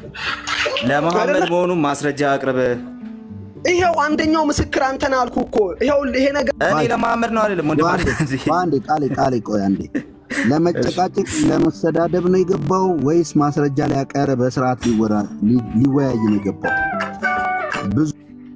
ለመሐመድ መሆኑን ማስረጃ አቅርብ። ይኸው አንደኛው ምስክር አንተን አልኩ እኮ ይኸው ይሄ ነገር እኔ ለመሐመድ ነው አይደለም ወንድም በአንዴ በአንዴ ቃሌ ቃሌ ቆይ አንዴ ለመጨቃጨቅ ለመሰዳደብ ነው የገባው ወይስ ማስረጃ ሊያቀረ በስርዓት ሊወራ- ሊ- ሊወያይ ነው የገባው? ብዙ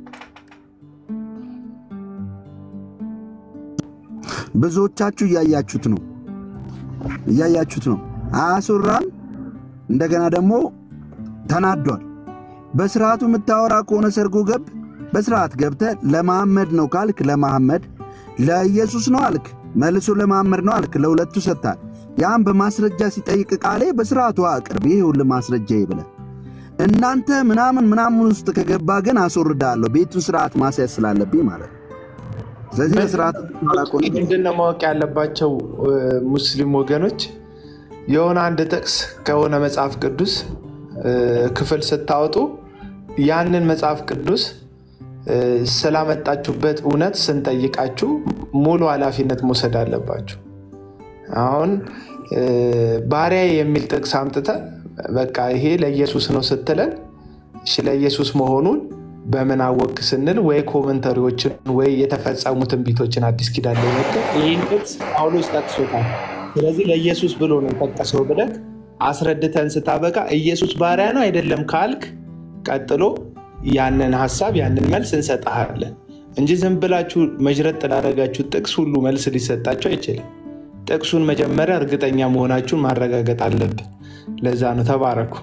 ብዙዎቻችሁ እያያችሁት ነው እያያችሁት ነው። አያስወራም። እንደገና ደግሞ ተናዷል። በስርዓቱ የምታወራ ከሆነ ሰርጎ ገብ በስርዓት ገብተ ለመሐመድ ነው ካልክ ለመሐመድ፣ ለኢየሱስ ነው አልክ መልሶ ለመሐመድ ነው አልክ። ለሁለቱ ሰጥታል። ያን በማስረጃ ሲጠይቅ ቃሌ በስርዓቱ አቅርብ። ይህ ሁሉ ማስረጃ ይብለ እናንተ ምናምን ምናምን ውስጥ ከገባ ግን አስወርዳለሁ። ቤቱን ስርዓት ማስያዝ ስላለብኝ ማለት ነው። ስለዚህ በስርዓት ምንድነው ማወቅ ያለባቸው እ፣ ሙስሊም ወገኖች የሆነ አንድ ጥቅስ ከሆነ መጽሐፍ ቅዱስ እ፣ ክፍል ስታወጡ ያንን መጽሐፍ ቅዱስ እ፣ ስላመጣችሁበት እውነት ስንጠይቃችሁ ሙሉ ኃላፊነት መውሰድ አለባችሁ። አሁን እ፣ ባሪያ የሚል ጥቅስ አምጥተ በቃ ይሄ ለኢየሱስ ነው ስትለን እሺ ለኢየሱስ መሆኑን በምን አወቅ ስንል ወይ ኮመንተሪዎችን ወይ የተፈጸሙ ትንቢቶችን አዲስ ኪዳን ላይ መጥተህ ይህን ጥቅስ ጳውሎስ ጠቅሶታል፣ ስለዚህ ለኢየሱስ ብሎ ነው የጠቀሰው ብለህ አስረድተን ስታበቃ ኢየሱስ ባሪያ ነው አይደለም ካልክ ቀጥሎ ያንን ሀሳብ ያንን መልስ እንሰጥሃለን እንጂ ዝም ብላችሁ መጅረጥ ላደረጋችሁ ጥቅስ ሁሉ መልስ ሊሰጣቸው አይችልም። ጥቅሱን መጀመሪያ እርግጠኛ መሆናችሁን ማረጋገጥ አለብን። ለዛ ነው ተባረኩ።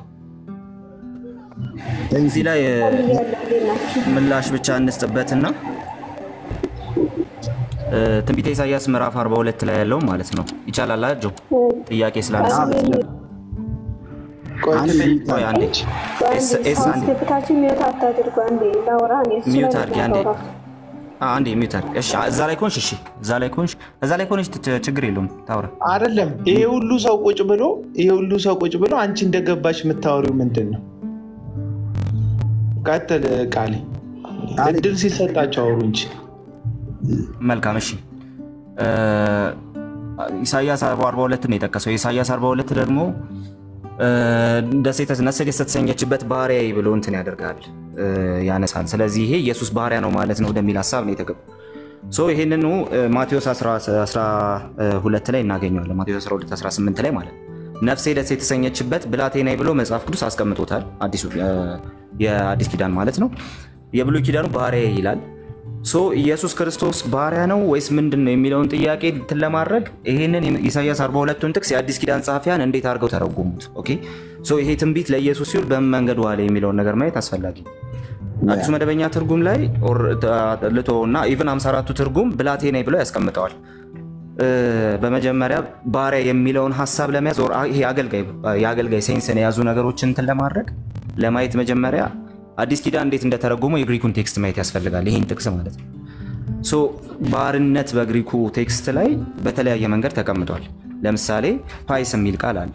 እዚህ ላይ እ፣ ምላሽ ብቻ እንስጥበትና እ፣ ትንቢተ ኢሳያስ ምዕራፍ 42 ላይ ያለው ማለት ነው። ይቻላል አጆ ጥያቄ ስላነሳ ቆይ አንዴ ኤስ ኤስ አንዴ አስገብታችሁ ሚወት አታድርጉ። አንዴ ላውራ እኔ እሱ ሚዩት ላይ አድርጊ አንዴ ላውራ። አ- አንዴ ሚዩት አድርጊ። እሺ እዛ ላይ ኮንሽ፣ እሺ እዛ ላይ ኮንሽ፣ እዛ ላይ ኮንሽ ት- ችግር የለውም ታውራ። አይደለም ይሄ ሁሉ ሰው ቁጭ ብሎ ይሄ ሁሉ ሰው ቁጭ ብሎ አንቺ እንደገባሽ የምታወሪው ምንድን ነው? ቀጥል ቃሌ። እድል ሲሰጣቸው አውሩ እንጂ መልካም እሺ እ፣ ኢሳያስ 42 ነው የጠቀሰው። ኢሳያስ 42 ደግሞ እ፣ ደሴት ነሰት የተሰኘችበት ባሪያ ብሎ እንትን ያደርጋል እ፣ ያነሳል። ስለዚህ ይሄ ኢየሱስ ባሪያ ነው ማለት ነው ወደሚል ሀሳብ ነው የተገቡ ሶ ይህንኑ እ፣ ማቴዎስ 12 ላይ እናገኘዋለን። ማቴዎስ 12 18 ላይ ማለት ነው። ነፍሴ ደስ የተሰኘችበት ብላቴናዬ ብሎ መጽሐፍ ቅዱስ አስቀምጦታል። አዲሱ እ፣ የአዲስ ኪዳን ማለት ነው። የብሉይ ኪዳኑ ባሪያ ይላል። ሶ ኢየሱስ ክርስቶስ ባሪያ ነው ወይስ ምንድን ነው የሚለውን ጥያቄ እንትን ለማድረግ ይህንን ኢሳያስ 42ቱን ጥቅስ የአዲስ ኪዳን ጸሐፊያን እንዴት አድርገው ተረጎሙት? ኦኬ ሶ ይሄ ትንቢት ለኢየሱስ ሲውል በምን መንገድ ዋለ የሚለውን ነገር ማየት አስፈላጊ ነው። አዲሱ መደበኛ ትርጉም ላይ ልቶ እና ኢቨን 54ቱ ትርጉም ብላቴና ብለው ያስቀምጠዋል። እ፣ በመጀመሪያ ባሪያ የሚለውን ሀሳብ ለመያዝ ኦር ይሄ አገልጋይ የአገልጋይ ሴንስን የያዙ ነገሮችን እንትን ለማድረግ ለማየት መጀመሪያ አዲስ ኪዳን እንዴት እንደተረጎመው የግሪኩን ቴክስት ማየት ያስፈልጋል። ይህን ጥቅስ ማለት ነው። ሶ ባርነት በግሪኩ ቴክስት ላይ በተለያየ መንገድ ተቀምጧል። ለምሳሌ ፓይስ የሚል ቃል አለ።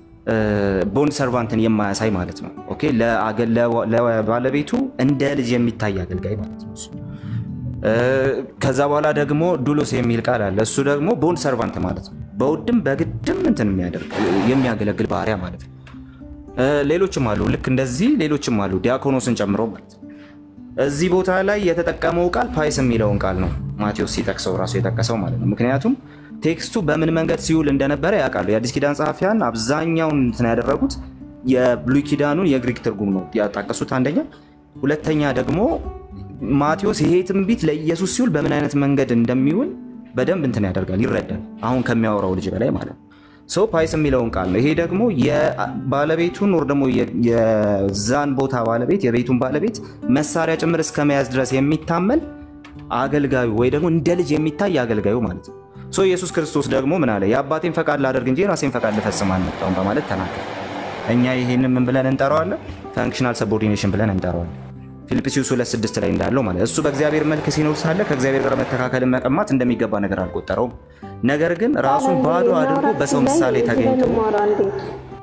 ቦንድ ሰርቫንትን የማያሳይ ማለት ነው። ኦኬ ለአገ- ለዋ- ለባለቤቱ እንደ ልጅ የሚታይ አገልጋይ ማለት ነው እሱ። እ፣ ከዛ በኋላ ደግሞ ዱሎስ የሚል ቃል አለ። እሱ ደግሞ ቦንድ ሰርቫንት ማለት ነው። በውድም በግድም እንትን የሚያደርግ የሚያገለግል ባሪያ ማለት ነው። እ፣ ሌሎችም አሉ። ልክ እንደዚህ ሌሎችም አሉ፣ ዲያኮኖስን ጨምሮ ማለት ነው። እዚህ ቦታ ላይ የተጠቀመው ቃል ፓይስ የሚለውን ቃል ነው ማቴዎስ ሲጠቅሰው ራሱ የጠቀሰው ማለት ነው። ምክንያቱም ቴክስቱ በምን መንገድ ሲውል እንደነበረ ያውቃሉ። የአዲስ ኪዳን ጸሐፊያን አብዛኛውን እንትን ያደረጉት የብሉይ ኪዳኑን የግሪክ ትርጉም ነው ያጣቀሱት አንደኛ። ሁለተኛ ደግሞ ማቴዎስ ይሄ ትንቢት ለኢየሱስ ሲውል በምን አይነት መንገድ እንደሚውል በደንብ እንትን ያደርጋል፣ ይረዳል። አሁን ከሚያወራው ልጅ በላይ ማለት ነው። ሰው ፓይስ የሚለውን ቃል ነው። ይሄ ደግሞ የባለቤቱን ወር ደግሞ የ- የዛን ቦታ ባለቤት የቤቱን ባለቤት መሳሪያ ጭምር እስከ መያዝ ድረስ የሚታመን አገልጋዩ ወይ ደግሞ እንደ ልጅ የሚታይ አገልጋዩ ማለት ነው። ሶ ኢየሱስ ክርስቶስ ደግሞ ምን አለ? የአባቴን ፈቃድ ላደርግ እንጂ የራሴን ፈቃድ ልፈጽም አልመጣሁም በማለት ተናገረ። እኛ ይሄንን ምን ብለን እንጠራዋለን? ፈንክሽናል ሰቦርዲኔሽን ብለን እንጠራዋለን። ፊልጵስዩስ 2፥6 ላይ እንዳለው ማለት እሱ በእግዚአብሔር መልክ ሲኖር ሳለ ከእግዚአብሔር ጋር መተካከልን መቀማት እንደሚገባ ነገር አልቆጠረውም። ነገር ግን ራሱን ባዶ አድርጎ በሰው ምሳሌ ተገኝቶ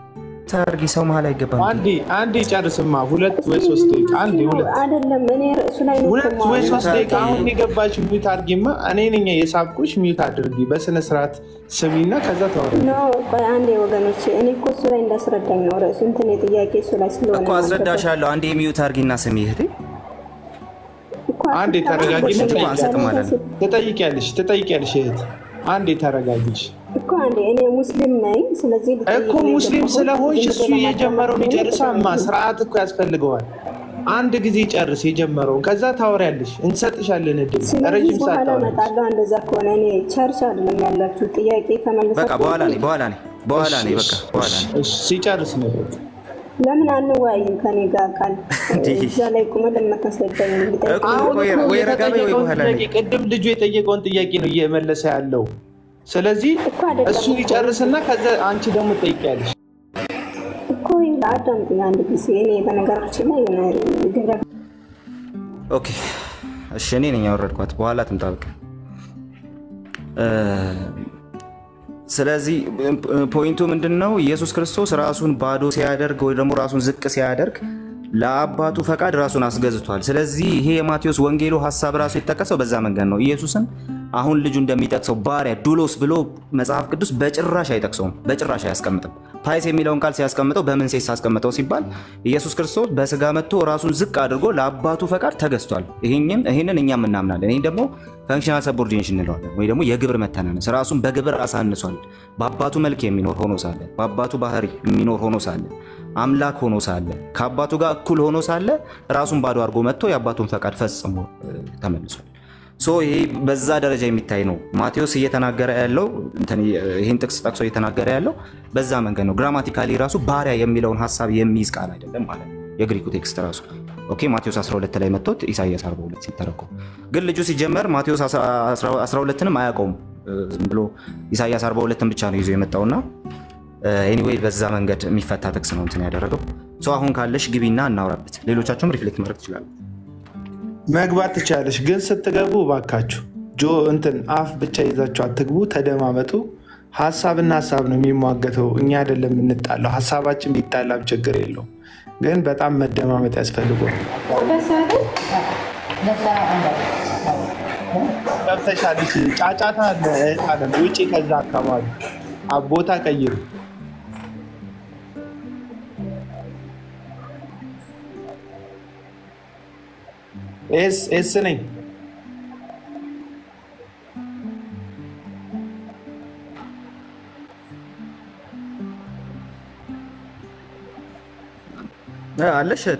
ታርጊ ሰው መሀል አይገባም። አንዴ አንዴ ጨርስማ፣ ሁለት ወይ ሶስት ደቂቃ አንዴ ሁለት አይደለም እኔ ርዕሱ ላይ ነው ሁለት ወይ የማወራው። ሶስት ደቂቃ አሁን የገባች ሚዩት አድርጊማ። እኔ ነኝ የሳብኩሽ። ሚዩት አድርጊ በስነ ስርዓት ስሚና ከዛ ተወረ ኖ ቆይ አንዴ ወገኖች፣ እኔ እኮ እሱ ላይ እንዳስረዳኝ ነው ርዕሱ እንትን የጥያቄ እሱ ላይ ስለሆነ እኮ ነው አስረዳሻለሁ። አንዴ ሚዩት አርጊና ስሚ እህቴ። እኮ አንዴ ተረጋጊ። ልጁ አንሰጥም አለ ነው። ትጠይቂያለሽ ትጠይቂያለሽ እህት አንዴ ተረጋጊሽ። እኮ አንዴ እኔ ሙስሊም ነኝ። ስለዚህ ልጠይቅ እኮ ነው ሙስሊም የገባሁት። ስለሆንሽ ዝም እሱ ብሎ የጀመረውን ለማዳመጥ ይጨርሳማ። ነው። ስርዓት እኮ ያስፈልገዋል። አንድ ጊዜ ጨርስ የጀመረውን፣ ከዛ ታወሪያለሽ። እንሰጥሻለን እድል ስለዚህ ረዥም ሰዓት በኋላ ታወሪያለሽ። እመጣለሁ። እንደዛ ከሆነ እኔ ቸርች አይደለም ያላችሁ ጥያቄ ከመለሰ በቃ በኋላ ነኝ በኋላ ነኝ በኋላ ነኝ በቃ በኋላ ነኝ። እሺ፣ ሲጨርስ ነው ለምን አንወያይም ከኔ ጋር ቃል እንዲህ። እዛ ላይ ቁመ ለመታስረዳኝ ልጠይቅ እኮ አሁን ወይ- እኮ ወይ ረጋ በይ ወይ የተጠየቀውን በኋላ ጥያቄ ነኝ። ቅድም ልጁ የጠየቀውን ጥያቄ ነው እየመለሰ ያለው። ስለዚህ እኮ አይደለም እሱ እኮ። ይጨርስና ከዛ አንቺ ደግሞ ትጠይቂያለሽ። እኮ አዳምጡኝ አንድ ጊዜ። እኔ በነገራችን ላይ የሆነ ግብረ ኦኬ እሺ፣ እኔ ነኝ ያወረድኳት። በኋላ ትምጣ በቃ። እ፣ ስለዚህ እ፣ ፖይንቱ ምንድን ነው? ኢየሱስ ክርስቶስ ራሱን ባዶ ሲያደርግ ወይ ደግሞ ራሱን ዝቅ ሲያደርግ ለአባቱ ፈቃድ ራሱን አስገዝቷል። ስለዚህ ይሄ የማቴዎስ ወንጌሉ ሀሳብ ራሱ የተጠቀሰው በዛ መንገድ ነው። ኢየሱስን አሁን ልጁ እንደሚጠቅሰው ባሪያ ዱሎስ ብሎ መጽሐፍ ቅዱስ በጭራሽ አይጠቅሰውም፣ በጭራሽ አያስቀምጥም። ፓይስ የሚለውን ቃል ሲያስቀምጠው በምን ሴስ አስቀምጠው ሲባል ኢየሱስ ክርስቶስ በስጋ መጥቶ ራሱን ዝቅ አድርጎ ለአባቱ ፈቃድ ተገዝቷል። ይህንን ይህንን እኛም እናምናለን። ይህ ደግሞ ፈንክሽናል ሰቦርዲኔሽን እንለዋለን፣ ወይ ደግሞ የግብር መተናነስ። ራሱን በግብር አሳንሷል። በአባቱ መልክ የሚኖር ሆኖ ሳለ፣ በአባቱ ባህሪ የሚኖር ሆኖ ሳለ፣ አምላክ ሆኖ ሳለ፣ ከአባቱ ጋር እኩል ሆኖ ሳለ ራሱን ባዶ አድርጎ መጥቶ የአባቱን ፈቃድ ፈጽሞ እ፣ ተመልሷል። ሶ ይሄ በዛ ደረጃ የሚታይ ነው። ማቴዎስ እየተናገረ ያለው እንትን ይህን ጥቅስ ጠቅሶ እየተናገረ ያለው በዛ መንገድ ነው። ግራማቲካሊ ራሱ ባሪያ የሚለውን ሀሳብ የሚይዝ ቃል አይደለም ማለት ነው የግሪኩ ቴክስት ራሱ። ኦኬ ማቴዎስ 12 ላይ መጥቶት ኢሳያስ 42 ሲተረጎም ግን ልጁ ሲጀመር ማቴዎስ 12ንም አያውቀውም። ዝም ብሎ ኢሳያስ 42ን ብቻ ነው ይዞ የመጣውና ኤኒዌይ በዛ መንገድ የሚፈታ ጥቅስ ነው እንትን ያደረገው። ሶ አሁን ካለሽ ግቢና እናውራበት። ሌሎቻችሁም ሪፍሌክት ማድረግ ትችላሉ። መግባት ትችላለሽ፣ ግን ስትገቡ እባካችሁ ጆ እንትን አፍ ብቻ ይዛችሁ አትግቡ። ተደማመጡ። ሀሳብና ሀሳብ ነው የሚሟገተው። እኛ አይደለም የምንጣለው። ሀሳባችን ቢጣላም ችግር የለውም፣ ግን በጣም መደማመጥ ያስፈልገዋል። ገብተሻል? እሺ፣ ጫጫታ አለ እህት አለም ውጪ። ከዛ አካባቢ አ- ቦታ ቀይሩ። ኤስ ኤስ ነኝ። እ፣ አለሽ እህቴ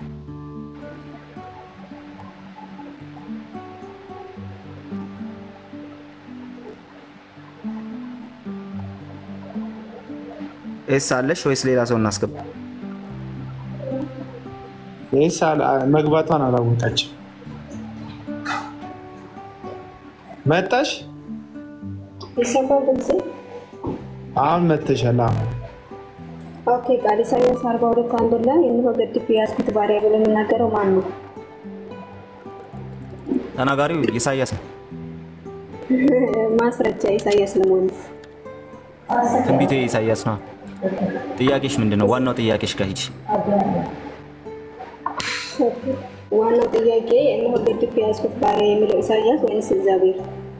ኤስ አለሽ ወይስ ሌላ ሰው እናስገባ? ኤስ አላ- መግባቷን አላወቀችም። መጣሽ? ይሰማል ድምጼ? አሁን መተሻል። አሁን ኦኬ ቃል ኢሳያስ አርባ ሁለት አንድ ላይ እነሆ ገድፌ የያዝኩት ባሪያ ብሎ የሚናገረው ማን ነው? ተናጋሪው ኢሳያስ ነው። ማስረጃ ኢሳያስ ለመሆኑ ትንቢቱ ኢሳያስ ነው። ጥያቄሽ ምንድን ነው? ዋናው ጥያቄሽ ጋር ሂጂ። ዋናው ጥያቄ እነሆ ገድፌ የያዝኩት ባሪያ የሚለው ኢሳያስ ወይንስ እግዚአብሔር?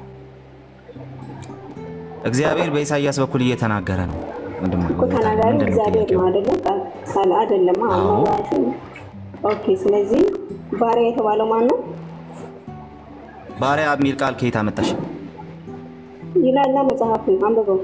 እግዚአብሔር በኢሳያስ በኩል እየተናገረ ነው። ምንድን ነው እኮ ተናጋሪ ምንድን ነው እግዚአብሔር ጥያቄው? ነው አይደለም? ቃል አይደለም። አዎ። ኦኬ ስለዚህ ባሪያ የተባለው ማን ነው? ባሪያ የሚል ቃል ከየት አመጣሽ? ይላላ መጽሐፍ አንብበው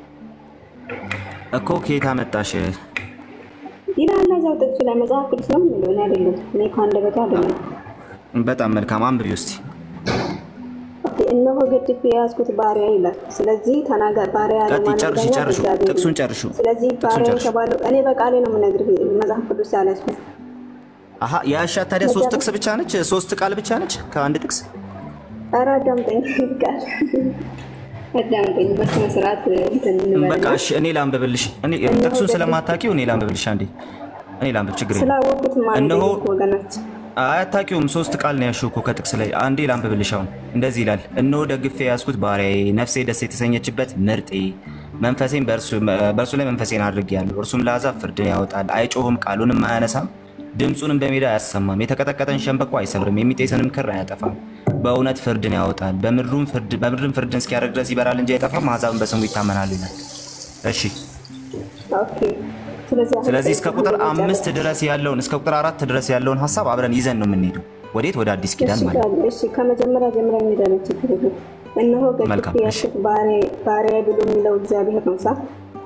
እኮ ከየት አመጣሽ? ይላላ እዛው ጥቅሱ ላይ መጽሐፍ ቅዱስ ነው የሚለው እኔ አይደለም። እኔ ከአንደበቱ አይደለም። በጣም መልካም አንብቢ ውስጥ ኦኬ፣ እነሆ ገድፌ የያዝኩት ባሪያ ይላል። ስለዚህ ተናጋ ባሪያ ቀጥይ፣ ለማን ጨርሺ፣ እንደሆነ ጨርሹ። እግዚአብሔር ነው። ጥቅሱን ጨርሹ። ስለዚህ ጥቅሱን ባሪያ ጨርሹ። የተባለው እኔ በቃሌ ነው የምነግርህ መጽሐፍ ቅዱስ ያላስኩት አሀ የአሻት ታዲያ ሶስት ጥቅስ ብቻ ነች? ሶስት ቃል ብቻ ነች ከአንድ ጥቅስ? ኧረ አዳምጠኝ ቃል አዳምጠኝ በስነ ስርዓት እንትን እንበልና በቃ እሺ፣ እኔ ላንብብልሽ። እኔ ጥቅሱን ስለማታውቂው እኔ ላንብብልሽ። አንዴ እኔ ላንብብ፣ ችግር የለም። ስላወቁት ማለት እነሆ ወገኖች አያታቂውም ሶስት ቃል ነው ያልሽው እኮ ከጥቅስ ላይ አንዴ ላንብብልሽ። አሁን እንደዚህ ይላል፣ እነሆ ደግፌ የያዝኩት ባሪያዬ፣ ነፍሴ ደስ የተሰኘችበት ምርጤ፣ መንፈሴን በእርሱ ላይ መንፈሴን አድርጌአለሁ። እርሱም ለአሕዛብ ፍርድን ያወጣል። አይጮህም፣ ቃሉንም አያነሳም፣ ድምፁንም በሜዳ አያሰማም። የተቀጠቀጠን ሸምበቆ አይሰብርም፣ የሚጤስንም ክር አያጠፋም። በእውነት ፍርድን ያወጣል፣ በምድሩም ፍርድን እስኪያደርግ ድረስ ይበራል እንጂ አይጠፋም። አሕዛብን በስሙ ይታመናሉ ይላል። እሺ ኦኬ። ስለዚህ አሁን ስለዚህ እስከ ቁጥር ጠይቄ አምስት ድረስ ያለውን እስከ ቁጥር አራት ድረስ ያለውን ሀሳብ አብረን ይዘን ነው የምንሄደው። ወዴት? ወደ አዲስ ኪዳን እሺ ማለት ነው። ቃል- እሺ ከመጀመሪያ ጀምረ የሚደረግ ችግር የለም። እነሆ መልካም፣ ገድፍ እሺ። ያልኩት ባሪያ ብሎ የሚለው እግዚአብሔር ነው ሳ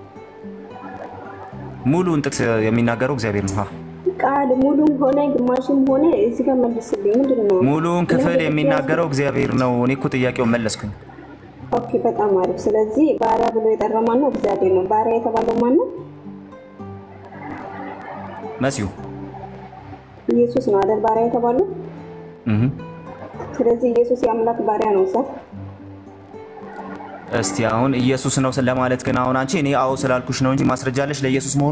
ሙሉውን ጥቅስ የሚናገረው እግዚአብሔር ነው። አዎ። ቃል ሙሉም ሆነ ግማሽም ሆነ እዚህ ጋር መልስልኝ። ምንድን ነው ሙሉውን ክፍል የሚናገረው እግዚአብሔር ነው። እኔ እኮ ጥያቄውን መለስኩኝ። ኦኬ፣ በጣም አሪፍ። ስለዚህ ባሪያ ብሎ የጠራው ማን ነው? እግዚአብሔር ነው። ባሪያ የተባለው ማን ነው? መሲሁ ኢየሱስ ነው አይደል? ባሪያ የተባለው። እህ። ስለዚህ ኢየሱስ የአምላክ ባሪያ ነው ሳ እስቲ አሁን ኢየሱስ ነው ለማለት ግን አሁን አንቺ እኔ አዎ ስላልኩሽ ነው እንጂ ማስረጃ አለሽ ለኢየሱስ መሆኑ?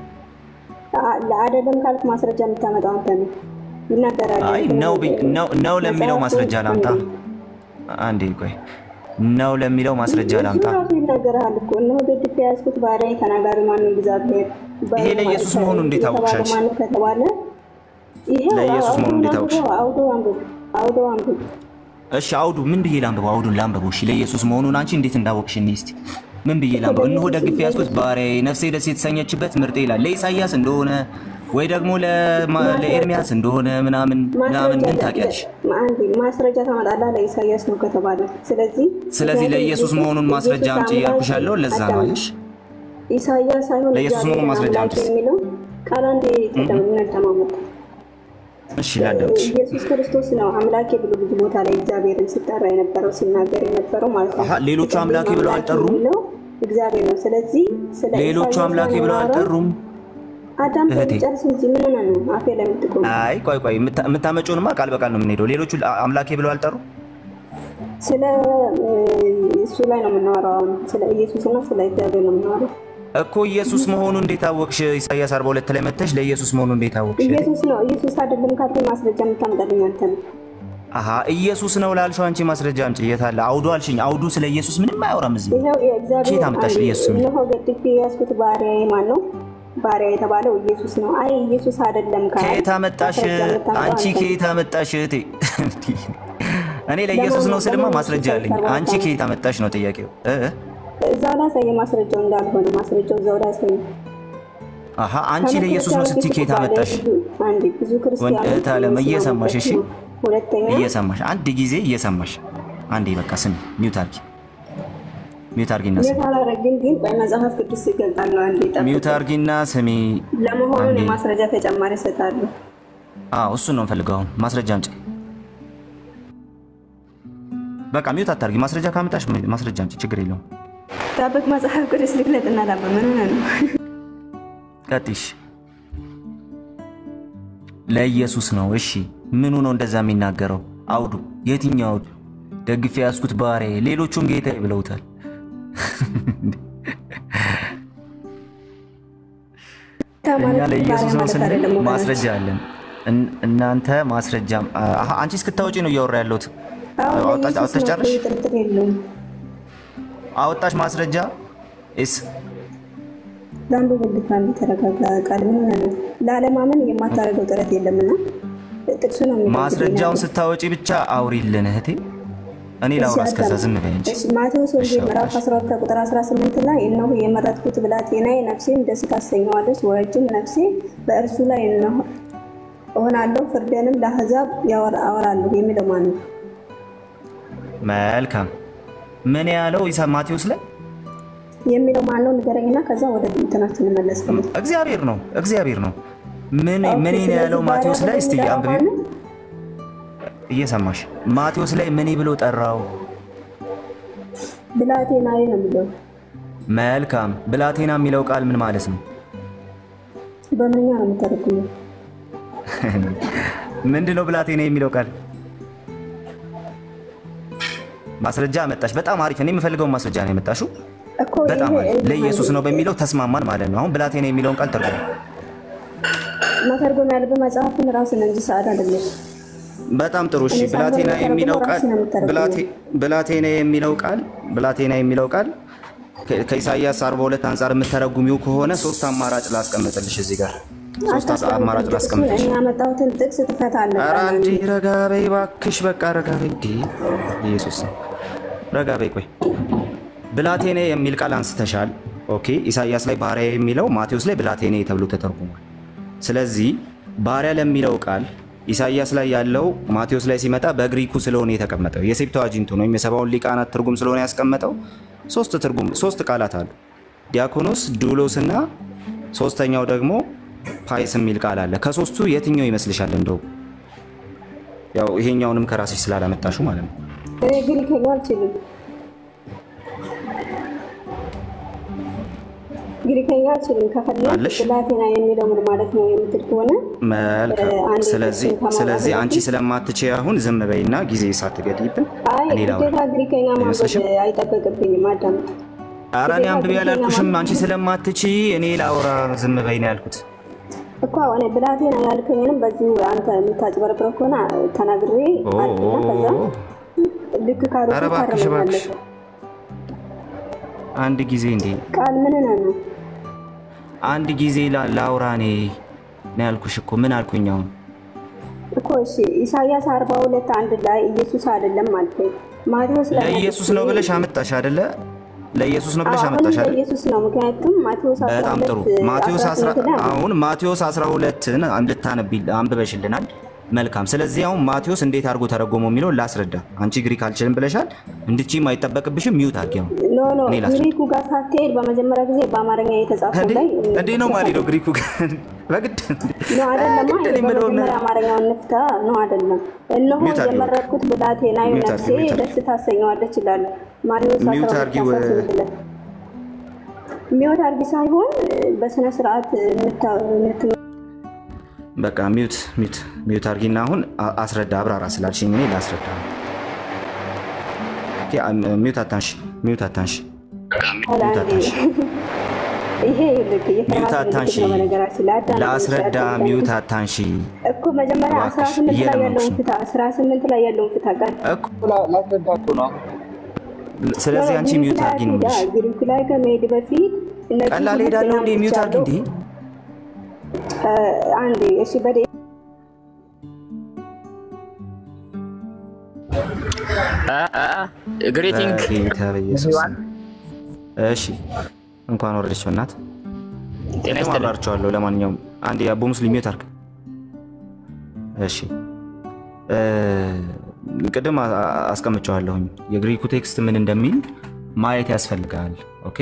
ለአደለም ካልክ ማስረጃ የምታመጣው አንተ ነው። ይናገራል። አይ ነው ቢ- ነው ነው ለሚለው ማስረጃ ላምጣ። አንዴ ቆይ ነው ለሚለው ማስረጃ ላምጣ። እሱ ራሱ ይናገራል እኮ እነሆ ገድፍ የያዝኩት ባሪያ ተናጋሪ ማን ነው? እግዚአብሔር ይሄ ለኢየሱስ መሆኑን እንዴት አወቅሽ አንቺ? ማን ከተባለ ይሄ ለኢየሱስ መሆኑን እንዴት አወቅሽ? አውዶ አንብብ፣ አውዶ አንብብ። እሺ አውዱ ምን ብዬ ላንብበው? አውዱን ላንብበው። እሺ ለኢየሱስ መሆኑን አንቺ እንዴት እንዳወቅሽ እኔ እስቲ ምን ብዬ ላንብበው? እነሆ ደግፌ ያዝኩት ባሪያዬ ነፍሴ ደስ የተሰኘችበት ምርጤ ይላል። ለኢሳይያስ እንደሆነ ወይ ደግሞ ለማ- ለኤርሚያስ እንደሆነ ምናምን ምናምን ምን ታውቂያለሽ? አንዴ ማስረጃ ታመጣለህ። ለኢሳያስ ነው ከተባለ ስለዚህ ስለዚህ ለኢየሱስ መሆኑን ማስረጃ ኢየሱስ አምጪ እያልኩሽ ያለው ለዛ ነው። አዳም- አየሽ ኢሳያስ ሳይሆን ለኢየሱስ መሆኑን እግዚአብሔር ማስረጃ አምላክ አምጪ። የሚለው ቃል አንዴ ተደማመጥ እሺ ላዳምጥሽ። ኢየሱስ ክርስቶስ ነው አምላኬ ብሎ ብዙ ቦታ ላይ እግዚአብሔርን ሲጠራ የነበረው ሲናገር የነበረው ማለት ነው። አሀ፣ ሌሎቹ አምላኬ ብለው አልጠሩም? የሚለው እግዚአብሔር ነው። ስለዚህ ስለ ሌሎቹ ኢሳይያስ አምላኬ ብለው የምናወራው አልጠሩም? አዳም እህቴ። ጨርስ እንጂ ምን ሆነህ ነው አፌ ላይ የምትቆም? አይ ቆይ ቆይ የምታ- የምታመጪውንማ ቃል በቃል ነው የምንሄደው። ሌሎቹ አምላኬ ብለው አልጠሩም? ስለ እ፣ እሱ ላይ ነው የምናወራው። አሁን ስለ ኢየሱስና ስለ እግዚአብሔር ነው የምናወራው። እኮ ኢየሱስ መሆኑ እንዴት አወቅሽ? ኢሳያስ 42 ላይ መጥተሽ ለኢየሱስ መሆኑ እንዴት አወቅሽ? ኢየሱስ ነው ኢየሱስ አይደለም ካልከኝ ማስረጃ የምታመጣልኝ አንተ ነው። አሀ ኢየሱስ ነው ላልሽው አንቺ ማስረጃ አምጪ። የት አለ? አውዱ አልሽኝ። አውዱ ስለ ኢየሱስ ምንም አያወራም እዚህ። ይኸው የእግዚአብሔር ከየት አመጣሽ አንዴ፣ ኢየሱስ የሚል? እነሆ ገድፌ የያዝኩት ባሪያዬ ማን ነው? ባሪያ የተባለው ኢየሱስ ነው። አይ ኢየሱስ አይደለም ካልክ ከየት አመጣሽ? ማስረጃ የምታመጣው አንቺ አንተ ነህ። ከየት አመጣሽ እህቴ? እኔ ለኢየሱስ ነው ስልማ ማስረጃ አለኝ። አንቺ ከየት አመጣሽ ነው ጥያቄው። እ እ? እዛው ላይ ያሳየ ማስረጃው እንዳልሆነ ማስረጃው እዛው ላይ ያሳየ። አሀ አንቺ ለኢየሱስ ነው ስትይ ከየት አመጣሽ? አንዴ ብዙ ወንድ ክርስቲያኖች እህት አለም እየሰማሽ እሺ፣ ሁለተኛ እየሰማሽ አንድ ጊዜ እየሰማሽ አንዴ በቃ ስሚ፣ ሚውት አርጊ፣ ሚውት አርጊና ስሚ፣ የት አላረግም ግን ቆይ መጽሐፍ ቅዱስ ይገልጣለሁ። አንዴ ጠብቅ። ሚውት አርጊና ስሚ። ለመሆኑ አንዴ። የማስረጃ ተጨማሪ እሰጣለሁ። አዎ እሱን ነው የምፈልገው። አሁን ማስረጃ አምጪ። በቃ ሚውት አታርጊ። ማስረጃ ካመጣሽ ማስረጃ አምጪ፣ ችግር የለውም። ጠብቅ። መጽሐፍ ቅዱስ ልግለጥና ላበ ምን ሆነ ነው? ቀጥሽ። ለኢየሱስ ነው። እሺ ምኑ ነው እንደዛ የሚናገረው? አውዱ የትኛው አውዱ? ደግፌ ያዝኩት ባሪያዬ፣ ሌሎቹም ጌታዬ ብለውታል። እኛ ለኢየሱስ ነው ስንል ማስረጃ አለን። እን- እናንተ ማስረጃ አሀ፣ አንቺ እስክታወጪ ነው እያወራ ያለሁት። አወጣሽ አወጣሽ ጨርሽ ጥርጥር የለውም። አወጣሽ ማስረጃ ስ ለአንዱ ብልት አንዱ ተረጋጋ። ቃል ምን ሆነ ነው? ለአለማመን የማታደርገው ጥረት የለምና ጥቅሱ ነው የሚለው። ማስረጃውን ስታወጪ ብቻ አውሪልን እህቴ። እኔ ላውራ እስከዛ ዝም በይ እንጂ። እሺ፣ ማቴዎስ ወንጌል ምዕራፍ 12 ቁጥር 18 ላይ እነሆ የመረጥኩት ብላቴናዬ ነፍሴን ደስ ታሰኘዋለች፣ ወረጅም ነፍሴ በእርሱ ላይ እነሆ እሆናለሁ፣ ፍርድንም ለአሕዛብ ያወራ- አወራለሁ የሚለው ማን ነው? መልካም ምን ያለው ኢሳ ማቴዎስ ላይ የሚለው ማን ነው? ንገረኝና ከዛ ወደ እንትናችን እንመለስ። እግዚአብሔር ነው እግዚአብሔር ነው። ምን ምን ነው ያለው ማቴዎስ ላይ እስቲ አንብቢ። እየሰማሽ ማቴዎስ ላይ ምን ብሎ ጠራው? ብላቴናዬ ነው የሚለው መልካም ብላቴና የሚለው ቃል ምን ማለት ነው? በምንኛ ነው የምተረጉመው? ምንድን ነው ብላቴና የሚለው ቃል? ማስረጃ አመጣሽ። በጣም አሪፍ። እኔ የምፈልገውን ማስረጃ ነው የመጣሽው። እኮ በጣም ይሄ አሪፍ። ለኢየሱስ ነው በሚለው ተስማማን ማለት ነው። አሁን ብላቴና የሚለውን ቃል ተርጉም። መተርጎም ያለብህ መጽሐፍን ራስን እንጂ ሰዓት አይደለም። በጣም ጥሩ እሺ። እኔ ብላቴና ሳልሆን የሚለው ቃል ራስህ ነው የምተረጉመው። ብላቴ- ብላቴና የሚለው ቃል ብላቴና የሚለው ቃል ከ- ከኢሳይያስ 42 አንጻር የምተረጉሚው ከሆነ ሶስት አማራጭ ላስቀምጥልሽ እዚህ ጋር ሶስት አስ- አማራጭ ላስቀምጥልሽ። እኔ ያመጣሁትን ጥቅስ ትፈታለህ። ኧረ እንዲ ረጋ በይ እባክሽ፣ በቃ ረጋ በይ። እንዲ ኢየሱስ ነው። ረጋ በይ። ቆይ ብላቴኔ የሚል ቃል አንስተሻል። ኦኬ ኢሳይያስ ላይ ባሪያ የሚለው ማቴዎስ ላይ ብላቴኔ ተብሎ ተተርጉሟል። ስለዚህ ባሪያ ለሚለው ቃል ኢሳይያስ ላይ ያለው ማቴዎስ ላይ ሲመጣ በግሪኩ ስለሆነ የተቀመጠው የሴፕተዋጂንቱን ወይም የሰባውን ሊቃናት ትርጉም ስለሆነ ያስቀመጠው ሶስት ትርጉም ሶስት ቃላት አሉ። ዲያኮኖስ፣ ዱሎስ እና ሶስተኛው ደግሞ ፓይስ የሚል ቃል አለ። ከሶስቱ የትኛው ይመስልሻል? እንደው ያው ይሄኛውንም ከራስሽ ስላላመጣሹ ማለት ነው። እኔ ግሪክኛ አልችልም። ግሪከኛ አልችልም። ከፈለግ አለሽ? ብላቴና የሚለው ምን ማለት ነው የምትል ከሆነ መልካም። አንድ ስለዚህ ጥቅስን ከማውራት ስለዚህ አንቺ በፊት- ስለማትቼ አሁን ዝም በይና ጊዜ ሳትገድይብን አይ እኔ ላውራ። ግዴታ ግሪከኛ ማንበብ አይመስልሽም? አይጠበቅብኝም። አዳምጥ። ኧረ እኔ ግዴታ አንብቤ ግሪከኛ አላልኩሽም። ማንበብ አንቺ ስለማትቺ እኔ ላውራ ዝም በይ ነው ያልኩት። እኮ እኔ ብላቴና ያልከኝንም በዚሁ አንተ የምታጭበረብረው ከሆነ ተናግሬ ኦ፣ አልፍና ከዛ ልክ ኧረ ካልሆንኩ እባክሽ እባክሽ ታርመኛለህ። አንድ ጊዜ እንዴ ቃል ምን ነው? አንድ ጊዜ ላ- ላውራ እኔ ነው ያልኩሽ እኮ ምን አልኩኝ አሁን? እኮ እሺ ኢሳያስ አርባ ሁለት አንድ ላይ ኢየሱስ አይደለም አልከኝ። ማቴዎስ ላይ ለኢየሱስ ነው ብለሽ አመጣሽ አይደለ? ለኢየሱስ ነው ብለሽ አሁን አመጣሽ አይደለ? ለኢየሱስ ነው። ምክንያቱም ማቴዎስ በጣም ጥሩ። 12 ማቴዎስ 10 18 ላይ አሁን ማቴዎስ 12ን እንድታነቢ አንብበሽልናል። መልካም። ስለዚህ አሁን ማቴዎስ እንዴት አድርጎ ተረጎመው የሚለውን ላስረዳ። አንቺ ግሪክ አልችልም ብለሻል። እንድችም አይጠበቅብሽም። ሚውት አድርጊ ነው ኖ ኖ እኔ ላስረዳ። ግሪኩ ጋር ሳትሄድ በመጀመሪያ ጊዜ በአማርኛ የተጻፈው እንዴ ላይ እንዴ ነው ማለት ነው ግሪኩ ጋር በግድ ነው አይደለማ። ግድ እኔ የምለውን በመጀመሪያ አማርኛውን ንፍታ ነው አይደለም። እነሆ ሚውት አድርጊው። የመረጥኩት ብላቴናዬ ሚውት ነፍሴ አድርጊው፣ ሚውት ደስ ታሰኘዋለች ይላል ማቴዎስ ሚውት 12 አድርጊው። 18 ላይ ሚውት አድርጊ ሳይሆን በስነ ስርዓት የምታ- የምት በቃ ሚውት ሚውት ሚውት አድርጊና አሁን አ- አስረዳ አብራራ ስላልሽኝ እኔ ላስረዳ። ኦኬ አም- ሚውት አታንሽ ሚውት አታንሽ ሚውት አታንሽ ይሄ ይልክ ሚውት የፍርሃት አታንሺ ምልክት ነው። በነገራችን ላይ አዳም ላስረዳ ሚውት አታንሺ እኮ መጀመሪያ እባክሽ፣ 18 ላይ እየለመንኩሽ ያለውን ነው። ፍታ 18 ላይ ያለውን ፍታ ቃል እኮ ስለዚህ አንቺ ሚውት አድርጊ ነው የምልሽ። ግሪኩ ላይ ከመሄድ በፊት እነዚህ ቀላል ሁለት ሄዳለሁ እንዴ? ናሞች ሚውት አድርጊ አሉ። እንዴ? እ፣ አንዴ እሺ በደ ግሬቲንግ በጌታ በኢየሱስ ስም። እሺ እንኳን ወረደች በእናት ጤና ይስጥልኝ። ማብራርቸዋለሁ። ለማንኛውም አንድ የአቦ ሙስሊም ሚውት አድርግ። እሺ እ፣ ቅድም አ- አ- አስቀምጨዋለሁኝ የግሪኩ ቴክስት ምን እንደሚል ማየት ያስፈልጋል። ኦኬ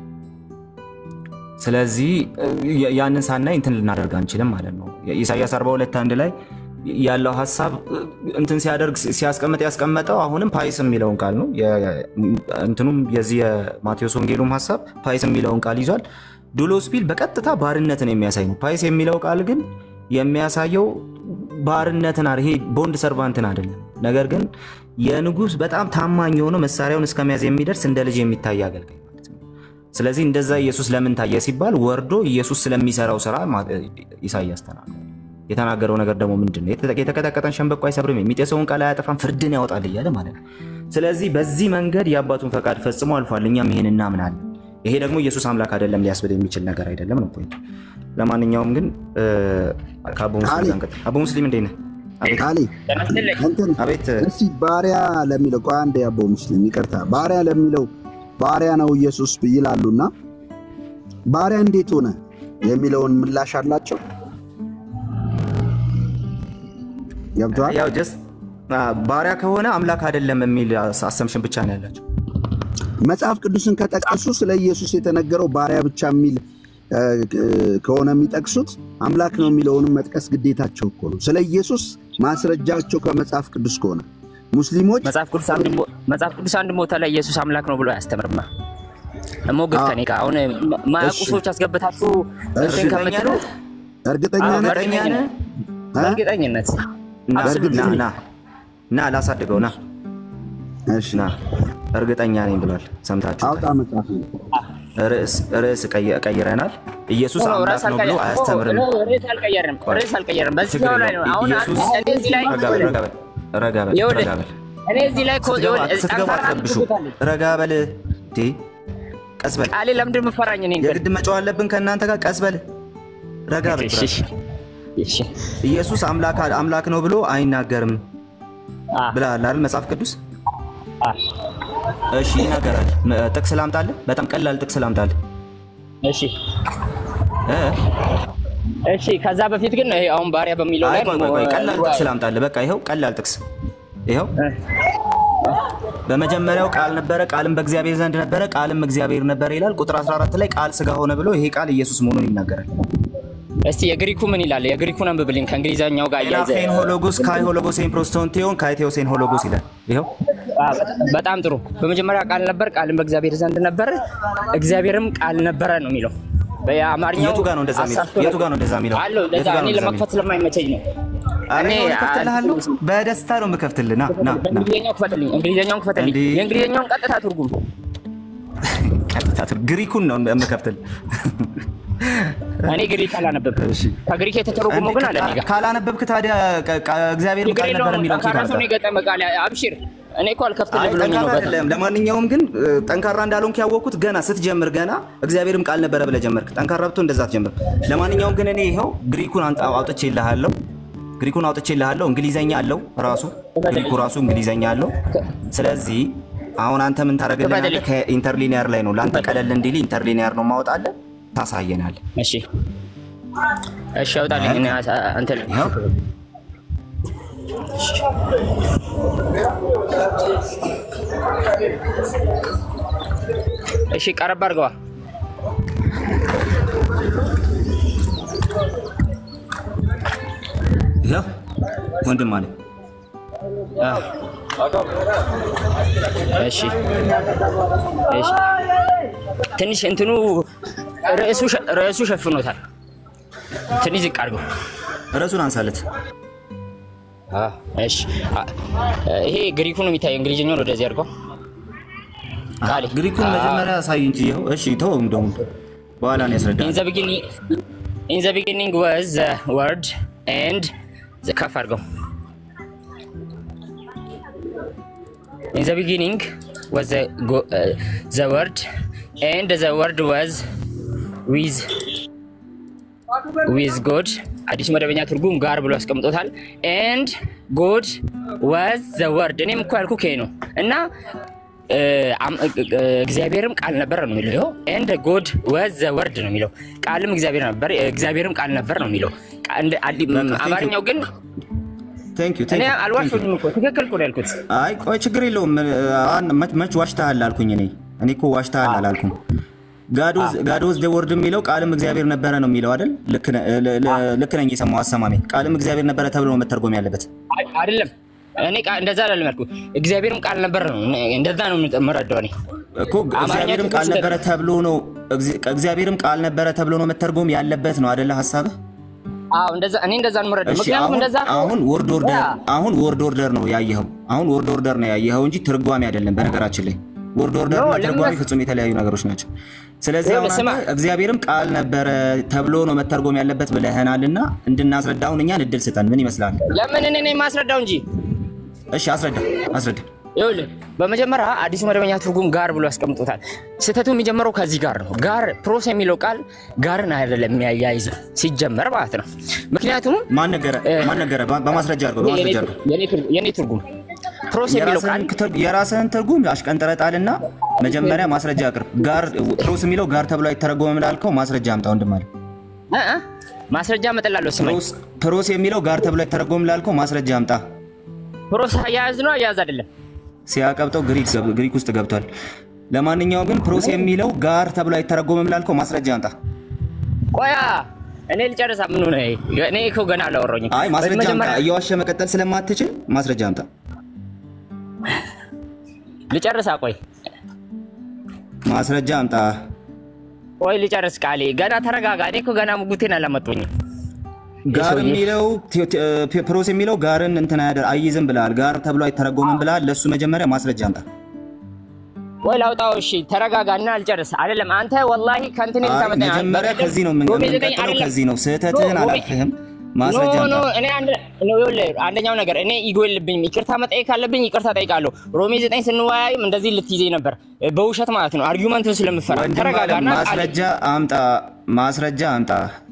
ስለዚህ ያ- ያንን ሳናይ እንትን ልናደርግ አንችልም ማለት ነው። ኢሳያስ 42 አንድ ላይ ያለው ሀሳብ እንትን ሲያደርግ ሲያስቀምጥ ያስቀመጠው አሁንም ፓይስ የሚለውን ቃል ነው። የ- እንትኑም የዚህ የማቴዎስ ወንጌሉም ሀሳብ ፓይስ የሚለውን ቃል ይዟል። ዱሎስ ቢል በቀጥታ ባርነትን የሚያሳይ ነው። ፓይስ የሚለው ቃል ግን የሚያሳየው ባርነትን አ- ይሄ ቦንድ ሰርቫንትን አይደለም። ነገር ግን የንጉሥ በጣም ታማኝ የሆነው መሳሪያውን እስከመያዝ የሚደርስ እንደ ልጅ የሚታይ አገልጋይ ማለት ነው። ስለዚህ እንደዛ ኢየሱስ ለምን ታየ ሲባል ወርዶ ኢየሱስ ስለሚሰራው ስራ ማ- ኢሳይያስ ተናግሯል። የተናገረው ነገር ደግሞ ምንድን ነው? የተ- የተቀጠቀጠን ሸንበቆ አይሰብርም፣ የሚጤሰውን ቃል አያጠፋም፣ ፍርድን ያወጣል እያለ ማለት ነው። ስለዚህ በዚህ መንገድ የአባቱን ፈቃድ ፈጽሞ አልፏል። እኛም ይሄን እናምናለን። ይሄ ደግሞ ኢየሱስ አምላክ አይደለም ሊያስብል የሚችል ነገር አይደለም ነው ፖይንቱ። ለማንኛውም ግን እ፣ ከአቡ ሙስሊም አሊ። ጋር እንቀጥል። አቡ ሙስሊም እንዴት ነህ? አቤት ቃሌ ጤና ይስጥልኝ። እንትን አቤት እስቲ ባሪያ ለሚለው ቆይ አንዴ አቦ ሙስሊም ይቅርታ፣ ባሪያ ለሚለው ባሪያ ነው ኢየሱስ ይላሉና ባሪያ እንዴት ሆነ የሚለውን ምላሽ አላቸው። ገብቷል። ያው ጀስት ባሪያ ከሆነ አምላክ አይደለም የሚል አሰምሽን ብቻ ነው ያላቸው። መጽሐፍ ቅዱስን ከጠቀሱ ስለ ኢየሱስ የተነገረው ባሪያ ብቻ የሚል እ፣ ከሆነ የሚጠቅሱት አምላክ ነው የሚለውንም መጥቀስ ግዴታቸው እኮ ነው። ስለ ኢየሱስ ማስረጃቸው ከመጽሐፍ ቅዱስ ከሆነ ሙስሊሞች መጽሐፍ ቅዱስ አንድ ቦ- መጽሐፍ ቅዱስ አንድ ቦታ ላይ ኢየሱስ አምላክ ነው ብሎ አያስተምርማ። ሞግብ አዎ። ከኔ ጋር አሁን ማ- ማያውቁ እሺ። ሰዎች አስገብታችሁ እንትን እሺ። ከምትሉ እርግጠኛ አዎ፣ ነህ? እርግጠኛ ነህ? እ? በእርግጠኝነት ና Absolutely. ና ና ና ላሳድገው ና እሺ ና እርግጠኛ ነኝ ብሏል። ሰምታችሁ አውጣ መጽሐፍ ርዕስ ርዕስ ቀይ- ቀይረናል። ኢየሱስ ኦ፣ አምላክ ርዕስ ነው ብሎ አልቀየርንም። አያስተምርም። ኦ፣ ርዕስ አልቀየርንም። ርዕስ አልቀየርንም። በዚህ ችግር ላይ ነው የለውም። አሁን ኢየሱስ እኔ እዚህ ላይ ረጋ በል ረጋ በል ረጋ በል ይኸውልህ፣ ረጋ በል እኔ እዚህ ላይ እኮ ስትገባ ይኸውልህ፣ ስትገባ ጠንካራ አትረብሹ። ትምህርት አለኝ። ረጋ በል እንዴ ቀስ በል። ቃሌ ለምንድን ነው የምትፈራኝ? እኔ የግድ መጫው አለብን ከእናንተ ጋር። ቀስ በል፣ ረጋ በል። እሺ፣ እሺ፣ እሺ። ኢየሱስ አምላክ አምላክ ነው ብሎ አይናገርም አ ብለሃል አይደል መጽሐፍ ቅዱስ? አ እሺ ይናገራል። ም- ጥቅስ ላምጣልህ? በጣም ቀላል ጥቅስ ላምጣልህ። እሺ፣ እ? እሺ። ከዛ በፊት ግን ይሄ አሁን ባሪያ በሚለው አይ ላይ ቆይ ቆይ ቆይ፣ ቀላል ጥቅስ ላምጣልህ። በቃ ይኸው ቀላል ጥቅስ ይኸው በመጀመሪያው ቃል ነበረ፣ ቃልም በእግዚአብሔር ዘንድ ነበረ፣ ቃልም እግዚአብሔር ነበረ ይላል። ቁጥር 14 ላይ ቃል ስጋ ሆነ ብሎ ይሄ ቃል ኢየሱስ መሆኑን ይናገራል። እስቲ የግሪኩ ምን ይላል? የግሪኩን አንብብልኝ ከእንግሊዘኛው ጋር እያይዘ ኤናፌን ሆሎጎስ ካይ ሆሎጎሴን ፕሮስቶንቴዮን ካይቴዎሴን ሆሎጎስ ይላል። ይኸው አ፣ በጣም ጥሩ። በመጀመሪያ ቃል ነበር፣ ቃልም በእግዚአብሔር ዘንድ ነበር፣ እግዚአብሔርም ቃል ነበረ ነው የሚለው። በአማርኛው የቱ ጋር ነው እንደዛ የሚለው? አሳስቶ የቱ ጋር ነው እንደዛ የሚለው? አለው የቱ እንደዛ ጋር ነው እኔ እንደዛ ለመክፈት ስለማይመቸኝ ነው። አረ እኔ እኔ እከፍትልሃለሁ፣ አ- በደስታ ነው የምከፍትልህ። ና ና ና እንግሊዝኛው ክፈትልኝ፣ እንግሊዝኛውን ክፈትልኝ። እንዴ! የእንግሊዝኛውን ቀጥታ ትርጉም ቀጥታ ትር- ግሪኩን ነው የምከፍትልህ። እኔ ግሪክ አላነበብም። ከግሪክ የተተረጎመው ግን አለ እኔ ጋር። ካላነበብክ ታዲያ ቃ- ቃ- እግዚአብሔር ችግር ቃል ነበር የለውም። የሚለው ጠንካራ ኬት ሰው ነው አመጣህ? የገጠመ ቃል። አብሽር፣ እኔ እኮ አልከፍትልህ አይ ብሎኝ ነው። ጠንካራ በጣም አይደለም። ለማንኛውም ግን እ፣ ጠንካራ እንዳልሆንክ ያወቅኩት ገና ስትጀምር ገና እግዚአብሔርም ቃል ነበረ ብለህ ጀመርክ። ጠንካራ ብቶ እንደዛ አትጀምር። ለማንኛውም ግን እኔ ይኸው ግሪኩን አንጣ- አውጥቼልሃለሁ። ግሪኩን አውጥቼልሃለሁ። እንግሊዘኛ አለው ራሱ ግሪኩ ራሱ እንግሊዘኛ አለው። ስለዚህ አሁን አንተ ምን ታደርግልናለህ? ከኢንተርሊኒየር ላይ ነው ለአንተ ቀለል እንዲል ኢንተርሊኒየር ነው ማወጣለን፣ ታሳየናለህ። እሺ፣ እሺ፣ አውጣልኝ። እኔ አሳ- እንትን ይኸው እሺ፣ ቀረብ አድርገዋ። ይኸው ወንድም አለ አዎ። እሺ፣ እሺ። ትንሽ እንትኑ ርዕሱ ሸ- ርዕሱ ሸፍኖታል። ትንሽ ዝቅ አድርገው። ርዕሱን አንሳለት። እሺ፣ አ- ይሄ ግሪኩ ነው የሚታየው። እንግሊዝኛውን ወደዚህ አድርገው። ቃሌ ግሪኩን መጀመሪያ አሳይ እንጂ ይኸው። እሺ ተው፣ እንደውም በኋላ ነው ያስረዳል። ኢን ዘ ቢጊኒንግ ኢን ዘ ቢጊኒንግ ዋዝ ዘ ወርድ ኤንድ ከፍ አድርገው። ኢን ዘ ቢጊኒንግ ዋዝ ዘ ወርድ ኤንድ ዘ ወርድ ዋዝ ዊዝ ዊዝ ጎድ አዲስ መደበኛ ትርጉም ጋር ብሎ አስቀምጦታል። ኤንድ ጎድ ዋዝ ዘ ወርድ እኔም እኮ ያልኩህ ይሄ ነው እና እ፣ አም- እ- እ- እግዚአብሔርም ቃል ነበር ነው የሚለው። ኤንድ ጎድ ዋዝ ዘ ወርድ ነው የሚለው። ቃልም እግዚአብሔር ነበር፣ እግዚአብሔርም ቃል ነበር ነው የሚለው። ቃ- እንደ- አዲ- በቃ፣ thank you. አማርኛው ግን ቴንክ ዩ እኔ አልዋሽሁም እኮ ትክክል እኮ ነው ያልኩት። አይ ቆይ ችግር የለውም። አን- መች- መች ዋሽተሃል አልኩኝ እኔ እኔ እኮ ዋሽተሃል አላልኩም። ጋዶዝ ደ ወርድ የሚለው ቃልም እግዚአብሔር ነበረ ነው የሚለው አይደል? ልክ ነ- ለ- ለ- ልክ ነኝ የሰማው አሰማሜ። ቃልም እግዚአብሔር ነበረ ተብሎ ነው መተርጎም ያለበት። አይ- አይደለም እኔ ቃ- እንደዛ አላለም ያልኩት። እግዚአብሔርም ቃል ነበር ነው እንደዛ ነው የምረዳው እኔ እኮ እግዚአብሔርም ቃል ነበረ ተብሎ ነው እግዚ- እግዚአብሔርም ቃል ነበረ ተብሎ ነው መተርጎም ያለበት ነው አይደለ ሀሳብህ? አዎ እንደዛ እኔ እንደዛ ነው የምረዳው። እሺ ምክንያቱም አሁን እንደዛ አሁን ወርድ ኦርደር ያ። አሁን ወርድ ኦርደር ነው ያየኸው። አሁን ወርድ ኦርደር ነው ያየኸው እንጂ ትርጓሜ አይደለም። በነገራችን ላይ ወርድ ኦርደር ኖ፣ እና ለምን ትርጓሜ መስ- ፍጹም የተለያዩ ነገሮች ናቸው። ስለዚህ አሁን ይኸውልህ፣ ስማ። አንተ እግዚአብሔርም ቃል ነበረ ተብሎ ነው መተርጎም ያለበት ብለህናልና እንድናስረዳ አሁን እኛን እድል ስጠን። ምን ይመስላል? ለምን እኔ ነኝ የማስረዳው እንጂ እሺ አስረዳ አስረዳ። ይኸውልህ በመጀመሪያ አዲሱ መደበኛ ትርጉም ጋር ብሎ ያስቀምጦታል። ስህተቱ የሚጀምረው ከዚህ ጋር ነው። ጋር ፕሮስ የሚለው ቃል ጋርን አይደለም የሚያያይዘው ሲጀመር ማለት ነው። ምክንያቱም ማን ነገረ? ማን ነገረ? በ- በማስረጃ አድርገው በማስረጃ አድርገው። የኔ ትርጉም- የኔ ትርጉም ፕሮስ የሚለው ቃል የራስህን ትር- የራስህን ትርጉም አሽቀንጥረህ ጣልና መጀመሪያ ማስረጃ አቅርብ። ጋር ፕሮስ የሚለው ጋር ተብሎ አይተረጎምም ላልከው ማስረጃ አምጣ ወንድም አለ። እ እ ማስረጃ መጠላለሁ ስማኝ። ፕሮስ- ፕሮስ የሚለው ጋር ተብሎ አይተረጎምም ላልከው ማስረጃ አምጣ። ፕሮስ አያያዝ ነው አያያዝ አይደለም። ሲያቀብጠው ግሪክ ገብ- ግሪክ ውስጥ ገብቷል። ለማንኛውም ግን ፕሮስ የሚለው ጋር ተብሎ አይተረጎምም ላልከው ማስረጃ አምጣ። ቆያ እኔ ልጨርሳ። ምን ሆነ? እኔ እኮ ገና አላወራሁኝም። አይ ማስረጃ አምጣ። መጀመሪያ እየዋሸ መቀጠል ስለማትችል ማስረጃ አምጣ። ልጨርሳ። ቆይ ማስረጃ አምጣ። ቆይ ልጨርስ። ቃሌ ገና ተረጋጋ። እኔ እኮ ገና ሙጉቴን አላመጡኝም። ጋር የሰውዬ- የሚለው ቴ- ቴ- ፕሮስ የሚለው ጋርን እንትን አያደር አይይዝም ብለሃል። ጋር ተብሎ አይተረጎምም ብለሃል። ለእሱ መጀመሪያ ማስረጃ አምጣ። ወይ ላውጣው። እሺ ተረጋጋና አልጨርስ። አይደለም አንተ ወላሂ ከእንትን አይ ልታመጣኝ መጀመሪያ ከዚህ ነው የምን- ሮሜ ዘጠኝ የምንቀጥለው፣ አይደለም። ከዚህ ነው። ስህተትህን ሮሜ- አላልፍህም። ማስረጃ ኖ ኖ አምጣ። እኔ አንድ ነው ይኸውልህ፣ አንደኛው ነገር እኔ ኢጎ የለብኝም። ይቅርታ መጠየቅ ካለብኝ ይቅርታ ጠይቃለሁ። ሮሜ ዘጠኝ ስንወያይም እንደዚህ ልትይዘኝ ነበር፣ በውሸት ማለት ነው። አርጊውመንቱን ስለምፈራ ወንድም አለም ተረጋጋና ቃል ማስረጃ አምጣ፣ ማስረጃ አምጣ።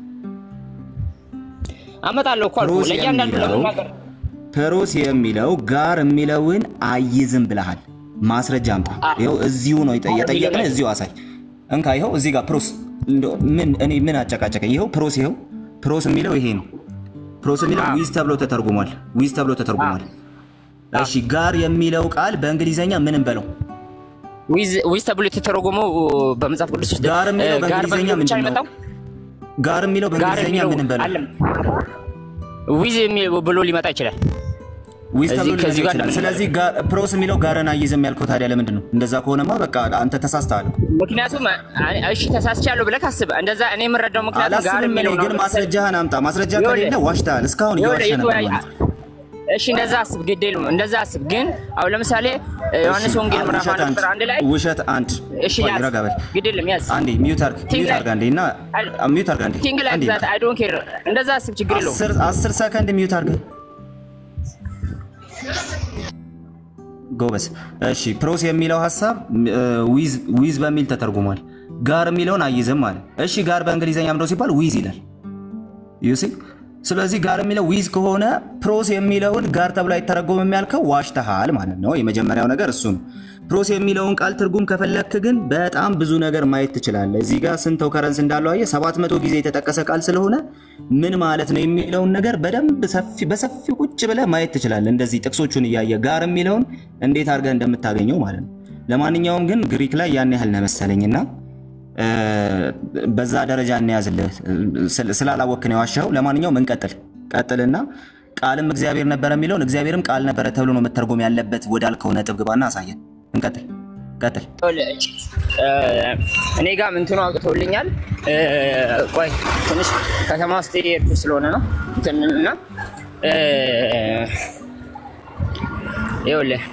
አመጣለሁ እኮ አልኩህ። ፕሮስ ለእያንዳንዱ የሚለው ለመናገር ፕሮስ የሚለው ጋር የሚለውን አይዝም ብለሃል። ማስረጃ አምጣ። ይኸው እዚሁ ነው የጠየ- የጠየቅንህ፣ እዚሁ አሳይ። እንካ ይኸው እዚህ ጋር ፕሮስ እንደው ምን እኔ ምን አጨቃጨቀኝ? ይኸው ፕሮስ ይኸው ፕሮስ የሚለው ይሄ ነው። ፕሮስ የሚለው ዊዝ ተብሎ ተተርጉሟል። ዊዝ ተብሎ ተተርጉሟል። እሺ ጋር የሚለው ቃል በእንግሊዘኛ ምንም በለው ዊዝ ዊዝ ተብሎ የተተረጎመው በመጽሐፍ ቅዱስ ውስጥ ጋር የሚለው እ፣ ጋር በእንግሊዝኛ በሚለው ብቻ ምንድን ነው? የመጣው ጋር የሚለው ጋር በእንግሊዘኛ የሚለው ምንም በለው አለም ዊዝ የሚ- ብሎ ሊመጣ ይችላል። ዊዝ እዚህ- ተብሎ ሊመጣ ከዚህ ጋር ይችላል። ነው። ስለዚህ ጋር- ፕሮስ የሚለው ጋርን አይዝም ያልከው ታዲያ ለምንድን ነው? እንደዛ ከሆነማ በቃ አንተ ተሳስተሃል። ምክንያቱም አ- እሺ ተሳስቻለሁ ብለህ ካስብ እንደዛ እኔ የምረዳው ምክንያቱም ጋር አላስብም እኔ የሚለው ግን ማስረጃህን አምጣ። ማስረጃ ይኸውልህ፣ ከሌለ ዋሽተሃል። እስካሁን ይኸውልህ፣ እየዋሸ ነበር የተወያየ- ማለት ነው። እሺ እንደዛ አስብ፣ ግድ የለም እንደዛ አስብ። ግን አሁን ለምሳሌ ዮሐንስ እሺ፣ ወንጌል ምዕራፍ ውሸት አንድ አንድ ቁጥር አንድ ላይ ውሸት አንድ እሺ ቆይ፣ ያዝ፣ ረጋ በል ግድ የለም ያዝ። አንዴ ሚዩት አድርግ ቲንግ ሚዩት ላይ- አድርግ አንዴ እና አይ- ሚዩት አድርግ አንዴ ቲንግ ላይ አንዴ ዛት አይ ዶንት ኬር እንደዛ አስብ፣ ችግር የለውም። አስር አስር ሰከንድ ሚዩት አድርግ ጎበዝ። እሺ ፕሮስ የሚለው ሀሳብ ዊዝ ዊዝ በሚል ተተርጉሟል። ጋር የሚለውን አይዝም ማለት እሺ። ጋር በእንግሊዝኛ ምንድነው ሲባል ዊዝ ይላል ዩሲ ስለዚህ ጋር የሚለው ዊዝ ከሆነ ፕሮስ የሚለውን ጋር ተብሎ አይተረጎምም ያልከው ዋሽተሃል ማለት ነው። የመጀመሪያው ነገር እሱ ነው። ፕሮስ የሚለውን ቃል ትርጉም ከፈለክ ግን በጣም ብዙ ነገር ማየት ትችላለህ። እዚህ ጋር ስንት ከረንስ እንዳለው አየህ። ሰባት መቶ ጊዜ የተጠቀሰ ቃል ስለሆነ ምን ማለት ነው የሚለውን ነገር በደንብ ሰፊ- በሰፊው ቁጭ ብለህ ማየት ትችላለህ። እንደዚህ ጥቅሶቹን እያየ ጋር የሚለውን እንዴት አድርገህ እንደምታገኘው ማለት ነው። ለማንኛውም ግን ግሪክ ላይ ያን ያህል ነው መሰለኝና እ፣ በዛ ደረጃ እንያዝልህ ስል- ስላላወክ ነው የዋሻው። ለማንኛውም እንቀጥል ቀጥልና ቃልም እግዚአብሔር ነበረ የሚለውን እግዚአብሔርም ቃል ነበረ ተብሎ ነው መተርጎም ያለበት ወዳልከው ነጥብ ግባና አሳየን። እንቀጥል ቀጥል። እ፣ እኔ ጋር ምንትኑ አውጥቶልኛል። እ፣ ቆይ ትንሽ ከተማ ውስጥ የሄድኩ ስለሆነ ነው እንትንና እ፣ ይኸውልህ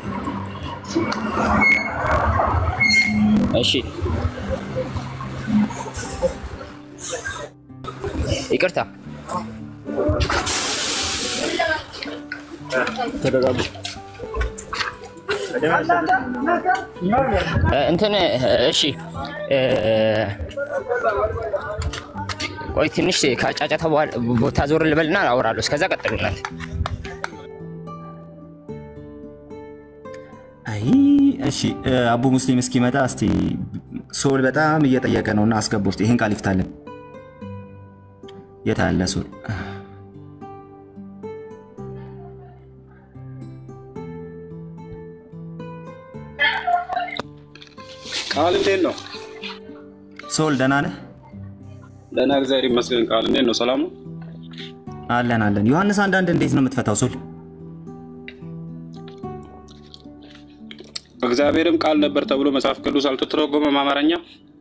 እሺ ይቅርታ ተደጋጉ እ፣ እንትን እሺ እ፣ ቆይ ትንሽ ከጫጫታ በኋላ ቦታ ዞር ልበልና አወራለሁ። እስከዛ ቀጥሉናል። አይ እሺ እ፣ አቡ ሙስሊም እስኪመጣ እስቲ ሶል በጣም እየጠየቀ ነውና አስገባ ውስጥ ይህን ቃል ይፍታልን። የት አለ ሶል? ቃል እንዴት ነው? ሶል ደህና ነህ? ደህና እግዚአብሔር ይመስገን። ቃል እንዴት ነው? ሰላም ነው? አለን አለን። ዮሐንስ አንዳንድ እንዴት ነው የምትፈታው ሶል? እግዚአብሔርም ቃል ነበር ተብሎ መጽሐፍ ቅዱስ አልተተረጎመም አማርኛ።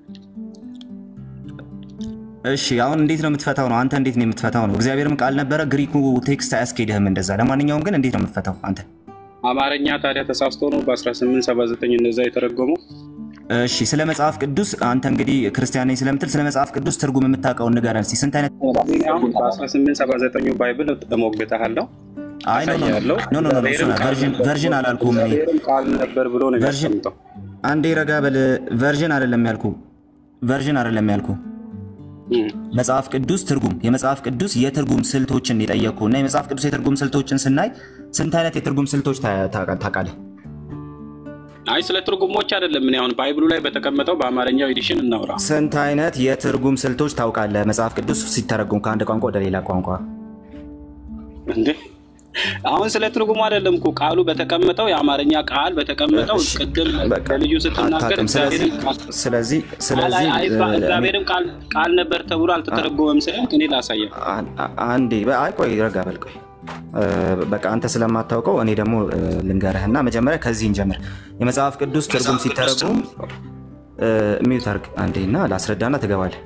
እሺ አሁን እንዴት ነው የምትፈታው ነው? አንተ እንዴት ነው የምትፈታው ነው? እግዚአብሔርም ቃል ነበረ፣ ግሪኩ ቴክስት አያስኬድህም እንደዛ። ለማንኛውም ግን እንዴት ነው የምትፈታው አንተ? አማርኛ ታዲያ ተሳስቶ ነው በ1879 እንደዛ የተረጎመው። እሺ ስለ መጽሐፍ ቅዱስ አንተ እንግዲህ ክርስቲያን ነኝ ስለምትል ስለ መጽሐፍ ቅዱስ ትርጉም የምታውቀውን ንገረን እስኪ። ስንት አይነት እኔ አሁን በ1879 ባይብል እሞግትሃለሁ፣ አይ ኖ ኖ ኖ አሳያለሁ። ኖ ኖ ኖ እሱ ነው ቨርዥን ቨርዥን አላልኩም እኔ እግዚአብሔርም ቃል ነበር ብሎ ነው ቨርዥን የሚያስቀምጠው። አንዴ ረጋ በል። ቨርዥን አይደለም ያልኩ ቨርዥን አይደለም ያልኩ እም። መጽሐፍ ቅዱስ ትርጉም የመጽሐፍ ቅዱስ የትርጉም ስልቶችን የጠየቅኩ እና የመጽሐፍ ቅዱስ የትርጉም ስልቶችን ስናይ ስንት አይነት የትርጉም ስልቶች ታ- ታ- ታውቃለህ? አይ ስለ ትርጉሞች አይደለም። እኔ አሁን ባይብሉ ላይ በተቀመጠው በአማርኛው ኤዲሽን እናውራ። ስንት አይነት የትርጉም ስልቶች ታውቃለህ? መጽሐፍ ቅዱስ ሲተረጉም ከአንድ ቋንቋ ወደ ሌላ ቋንቋ እንዴ አሁን ስለ ትርጉሙ አይደለም እኮ ቃሉ በተቀመጠው የአማርኛ ቃል በተቀመጠው እሺ፣ ቅድም በቃ በልዩ ስትናገር አታውቅም። ስለዚህ እግዚአብሔርን ቃል ስለዚህ ስለዚህ አይ- አይ- እ፣ እግዚአብሔርም ቃል ቃል ነበር ተብሎ አልተተረጎመም ስልክ እኔ ላሳየህ። አን- አ- አንዴ በ- አይ ቆይ ረጋ በል ቆይ እ፣ በቃ አንተ ስለማታውቀው እኔ ደግሞ እ፣ ልንገርህና መጀመሪያ ከዚህ እንጀምር። የመጽሐፍ ቅዱስ ትርጉም ሲተረጉም እ፣ ሚዩት አድርግ አንዴ እና ላስረዳና ትገባለህ።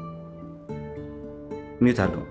ሚዩት አድርገው።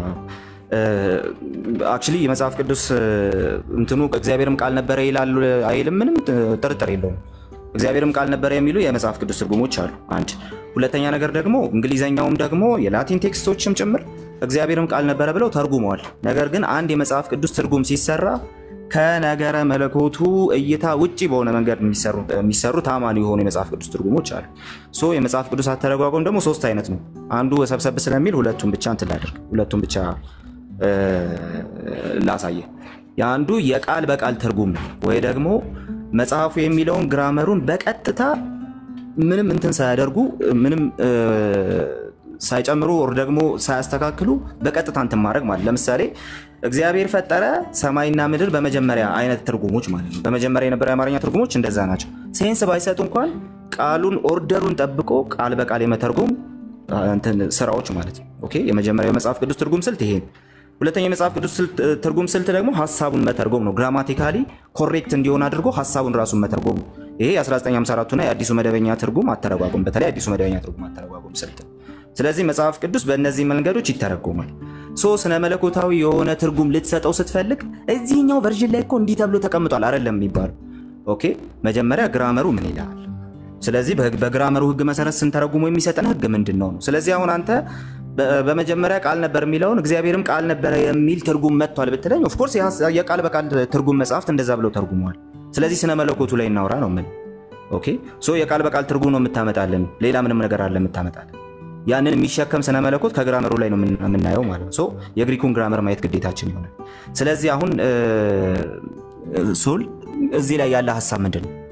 አክቹሊ የመጽሐፍ ቅዱስ እ፣ እንትኑ እግዚአብሔርም ቃል ነበረ ይላሉ አይልም፣ ምንም ጥ- ጥርጥር የለውም። እግዚአብሔርም ቃል ነበረ የሚሉ የመጽሐፍ ቅዱስ ትርጉሞች አሉ። አንድ ሁለተኛ ነገር ደግሞ እንግሊዘኛውም ደግሞ የላቲን ቴክስቶችም ጭምር እግዚአብሔርም ቃል ነበረ ብለው ተርጉመዋል። ነገር ግን አንድ የመጽሐፍ ቅዱስ ትርጉም ሲሰራ ከነገረ መለኮቱ እይታ ውጭ በሆነ መንገድ የሚሰሩ- የሚሰሩ ታማኒ የሆኑ የመጽሐፍ ቅዱስ ትርጉሞች አሉ። ሶ የመጽሐፍ ቅዱስ አተረጓጎም ደግሞ ሶስት አይነት ነው። አንዱ ሰብሰብ ስለሚል ሁለቱም ብቻ እንትን ላድርግ፣ ሁለቱም ብቻ እ፣ ላሳየ። የአንዱ የቃል በቃል ትርጉም ነው ወይ ደግሞ መጽሐፉ የሚለውን ግራመሩን በቀጥታ ምንም እንትን ሳያደርጉ ምንም እ፣ ሳይጨምሩ ወር ደግሞ ሳያስተካክሉ በቀጥታ እንትን ማድረግ ማለት ለምሳሌ እግዚአብሔር ፈጠረ ሰማይና ምድር በመጀመሪያ አይነት ትርጉሞች ማለት ነው። በመጀመሪያ የነበረ የአማርኛ ትርጉሞች እንደዛ ናቸው። ሴንስ ባይሰጡ እንኳን ቃሉን ኦርደሩን ጠብቆ ቃል በቃል የመተርጎም አ፣ እንትን ስራዎች ማለት ነው። ኦኬ የመጀመሪያው የመጽሐፍ ቅዱስ ትርጉም ስልት ይሄ ነው። ሁለተኛው የመጽሐፍ ቅዱስ ስልት- ትርጉም ስልት ደግሞ ሀሳቡን መተርጎም ነው። ግራማቲካሊ ኮሬክት እንዲሆን አድርጎ ሀሳቡን ራሱን መተርጎም ነው። ይሄ የ1954 እና የአዲሱ መደበኛ ትርጉም አተረጓጎም በተለይ አዲሱ መደበኛ ትርጉም አተረጓጎም ስልት ነው። ስለዚህ መጽሐፍ ቅዱስ በእነዚህ መንገዶች ይተረጎማል። ሶ ስነ መለኮታዊ የሆነ ትርጉም ልትሰጠው ስትፈልግ እዚህኛው ቨርዥን ላይ እኮ እንዲህ ተብሎ ተቀምጧል አይደለም የሚባለው። ኦኬ መጀመሪያ ግራመሩ ምን ይላል? ስለዚህ በህግ- በግራመሩ ህግ መሰረት ስንተረጉሞ የሚሰጠን ህግ ምንድን ነው ነው። ስለዚህ አሁን አንተ በ- በመጀመሪያ ቃል ነበር የሚለውን እግዚአብሔርም ቃል ነበረ የሚል ትርጉም መጥቷል ብትለኝ፣ ኦፍኮርስ የቃል በቃል ትርጉም መጽሐፍት እንደዛ ብለው ተርጉመዋል። ስለዚህ ስነ መለኮቱ ላይ እናውራ ነው ምን ኦኬ ሶ የቃል በቃል ትርጉም ነው የምታመጣልን፣ ሌላ ምንም ነገር አለ የምታመጣልን። ያንን የሚሸከም ስነ መለኮት ከግራመሩ ላይ ነው የምን- የምናየው ማለት ነው። ሶ የግሪኩን ግራመር ማየት ግዴታችን ይሆናል። ስለዚህ አሁን እ፣ ሶል እዚህ ላይ ያለ ሀሳብ ምንድን ነው?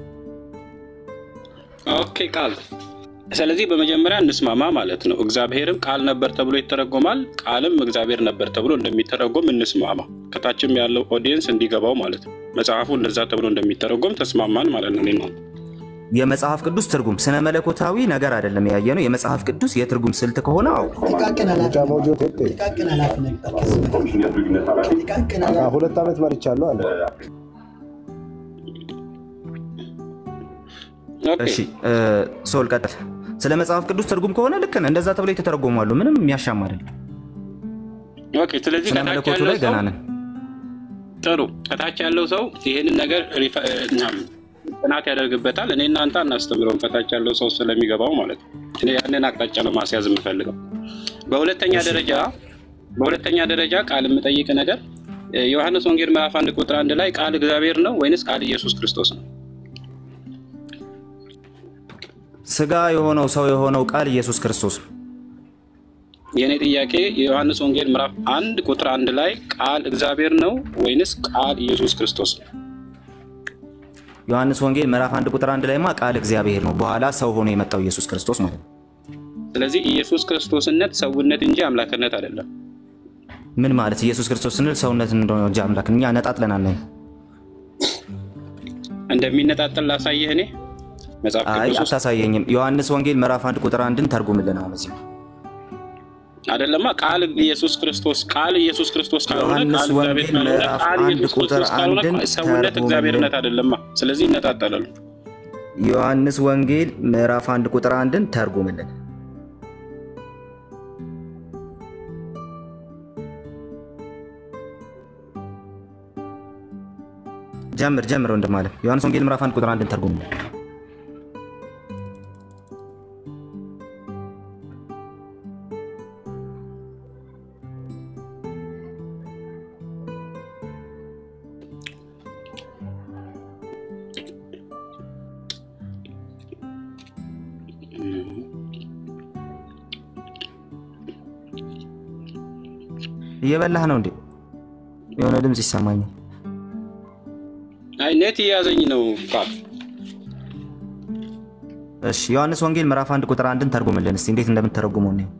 ኦኬ ቃል ስለዚህ በመጀመሪያ እንስማማ ማለት ነው። እግዚአብሔርም ቃል ነበር ተብሎ ይተረጎማል፣ ቃልም እግዚአብሔር ነበር ተብሎ እንደሚተረጎም እንስማማ። ከታችም ያለው ኦዲየንስ እንዲገባው ማለት ነው። መጽሐፉ እንደዛ ተብሎ እንደሚተረጎም ተስማማን ማለት ነው። እኔ ነው የመጽሐፍ ቅዱስ ትርጉም ስነ መለኮታዊ ነገር አይደለም ያየ ነው። የመጽሐፍ ቅዱስ የትርጉም ስልት ከሆነ አዎ ሁለት ዓመት መርቻለሁ አለ። ኦኬ። እሺ እ፣ ሶል ቀጥል። ስለ መጽሐፍ ቅዱስ ትርጉም ከሆነ ልክ ነህ። እንደዛ ተብሎ የተተረጎማሉ። ምንም የሚያሻማ አይደለም። ኦኬ። ስለዚህ ስነ ከታች መለኮቱ ያለው ላይ ሰው ገና ነን። ጥሩ ከታች ያለው ሰው ይህንን ነገር ሪፈ- እኛም ጥናት ያደርግበታል። እኔ እናንተ አናስተምረውም፣ ከታች ያለው ሰው ስለሚገባው ማለት ነው። እኔ ያንን አቅጣጫ ነው ማስያዝ የምፈልገው። በሁለተኛ ደረጃ በሁለተኛ ደረጃ ቃል የምጠይቅ ነገር እ፣ ዮሐንስ ወንጌል ምዕራፍ አንድ ቁጥር አንድ ላይ ቃል እግዚአብሔር ነው ወይንስ ቃል ኢየሱስ ክርስቶስ ነው? ስጋ የሆነው ሰው የሆነው ቃል ኢየሱስ ክርስቶስ ነው። የእኔ ጥያቄ የዮሐንስ ወንጌል ምዕራፍ አንድ ቁጥር አንድ ላይ ቃል እግዚአብሔር ነው ወይንስ ቃል ኢየሱስ ክርስቶስ ነው? ዮሐንስ ወንጌል ምዕራፍ አንድ ቁጥር አንድ ላይማ ቃል እግዚአብሔር ነው፣ በኋላ ሰው ሆኖ የመጣው ኢየሱስ ክርስቶስ ማለት ነው። ስለዚህ ኢየሱስ ክርስቶስነት ሰውነት እንጂ አምላክነት አይደለም። ምን ማለት ኢየሱስ ክርስቶስ ስንል ሰውነት እንደሆነ እንጂ አምላክ እኛ ነጣጥለን አናይም። እንደሚነጣጠል ላሳየህ እኔ መጽሐፍ አይ ቅዱስ ውስጥ አታሳየኝም። ዮሐንስ ወንጌል ምዕራፍ አንድ ቁጥር አንድን ተርጉምልን። አሁን እዚህ አይደለማ ቃል ኢየሱስ ክርስቶስ ቃል ኢየሱስ ክርስቶስ ካልሆነ ዮሐንስ ቃል እግዚአብሔር ወንጌል ካልሆነ ምዕራፍ ቃል አንድ ኢየሱስ ቁጥር ክርስቶስ ካልሆነ አንድን ሰውነት ተርጉምልን። እግዚአብሔርነት አይደለማ። ስለዚህ ይነጣጠላሉ። ዮሐንስ ወንጌል ምዕራፍ አንድ ቁጥር አንድን ተርጉምልን። ጀምር ጀምር ወንድም አለ ዮሐንስ ወንጌል ምዕራፍ አንድ ቁጥር አንድን ተርጉምልን። እየበላህ ነው እንዴ? የሆነ ድምፅ ይሰማኛል። አይ ኔት እየያዘኝ ነው ቃል እሺ ዮሐንስ ወንጌል ምዕራፍ አንድ ቁጥር አንድን ተርጉምልን እስቲ እንዴት እንደምትተረጉመው ነው።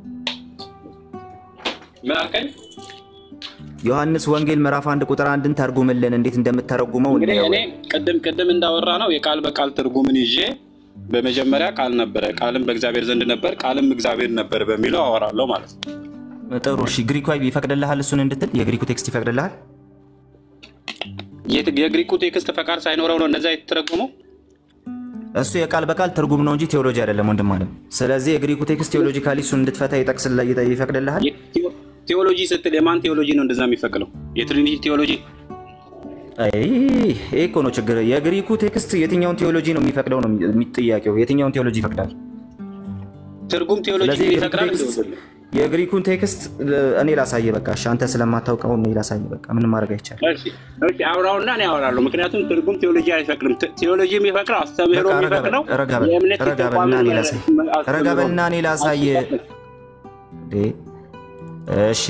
ምን አልከኝ? ዮሐንስ ወንጌል ምዕራፍ አንድ ቁጥር አንድን ተርጉምልን እንዴት እንደምትተረጉመው እንግዲህ እንየው። እኔ ቅድም ቅድም እንዳወራ ነው የቃል በቃል ትርጉምን ይዤ በመጀመሪያ ቃል ነበረ፣ ቃልም በእግዚአብሔር ዘንድ ነበር፣ ቃልም እግዚአብሔር ነበር በሚለው አወራለሁ ማለት ነው። ጥሩ እሺ፣ ግሪኩ ይፈቅድልሃል እሱን እንድትል የግሪኩ ቴክስት ይፈቅድልሃል? የት- የግሪኩ ቴክስት ፈቃድ ሳይኖረው ነው እነዛ የተተረጎመው። እሱ የቃል በቃል ትርጉም ነው እንጂ ቴዎሎጂ አይደለም ወንድም አለ። ስለዚህ የግሪኩ ቴክስት ቴዎሎጂካሊ እሱን እንድትፈታ ይጠቅስልህ ይፈቅድልሃል? የቴዎ- ቴዎሎጂ ስትል የማን ቴዎሎጂ ነው እንደዛ የሚፈቅደው? የትሪኒቲ ቴዎሎጂ አይ ይሄ እኮ ነው ችግር። የግሪኩ ቴክስት የትኛውን ቴዎሎጂ ነው የሚፈቅደው ነው የሚ- ጥያቄው። የትኛውን ቴዎሎጂ ይፈቅዳል? ትርጉም ቴዎሎጂ ስለዚህ የግሪኩ ይፈቅዳል። ቴክስት የግሪኩን ቴክስት እኔ ላሳየ። በቃ እሺ፣ አንተ ስለማታውቀው እኔ ላሳየ። በቃ ምንም ማድረግ አይቻልም። እሺ፣ እሺ፣ አውራውና እኔ አወራለሁ። ምክንያቱም ትርጉም ቴዎሎጂ አይፈቅድም። ት- ቴዎሎጂ የሚፈቅደው አስተምህሮ በቃ ረጋ በል፣ የሚፈቅደው ረጋ በል፣ የእምነት ረጋ በልና እኔ ላሳይ። ረጋ በልና እኔ ላሳይ። እንዴ፣ እሺ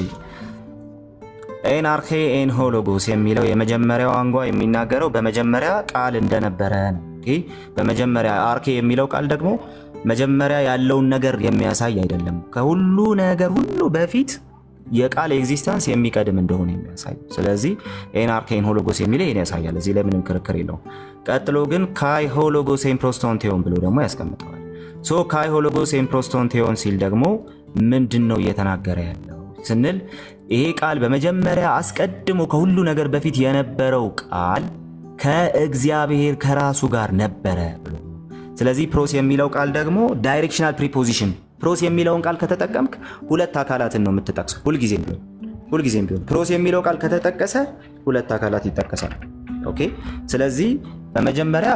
ኤን አርኬ ኤን ሆሎጎስ የሚለው የመጀመሪያው አንጓ የሚናገረው በመጀመሪያ ቃል እንደነበረ ነው። ኦኬ። በመጀመሪያ አርኬ የሚለው ቃል ደግሞ መጀመሪያ ያለውን ነገር የሚያሳይ አይደለም። ከሁሉ ነገር ሁሉ በፊት የቃል ኤግዚስተንስ የሚቀድም እንደሆነ የሚያሳይ ስለዚህ ኤን አርኬ ኤን ሆሎጎስ የሚለው ይህን ያሳያል። እዚህ ላይ ምንም ክርክር የለውም። ቀጥሎ ግን ካይ ሆሎጎስ ኤን ፕሮስቶንቴዮን ብሎ ደግሞ ያስቀምጠዋል። ሶ ካይ ሆሎጎስ ኤን ፕሮስቶንቴዮን ሲል ደግሞ ምንድን ነው እየተናገረ ያለው ስንል ይሄ ቃል በመጀመሪያ አስቀድሞ ከሁሉ ነገር በፊት የነበረው ቃል ከእግዚአብሔር ከራሱ ጋር ነበረ ብሎ ስለዚህ ፕሮስ የሚለው ቃል ደግሞ ዳይሬክሽናል ፕሪፖዚሽን ፕሮስ የሚለውን ቃል ከተጠቀምክ ሁለት አካላትን ነው የምትጠቅሰው ሁልጊዜም ቢሆን ሁልጊዜም ቢሆን ፕሮስ የሚለው ቃል ከተጠቀሰ ሁለት አካላት ይጠቀሳል ኦኬ ስለዚህ በመጀመሪያ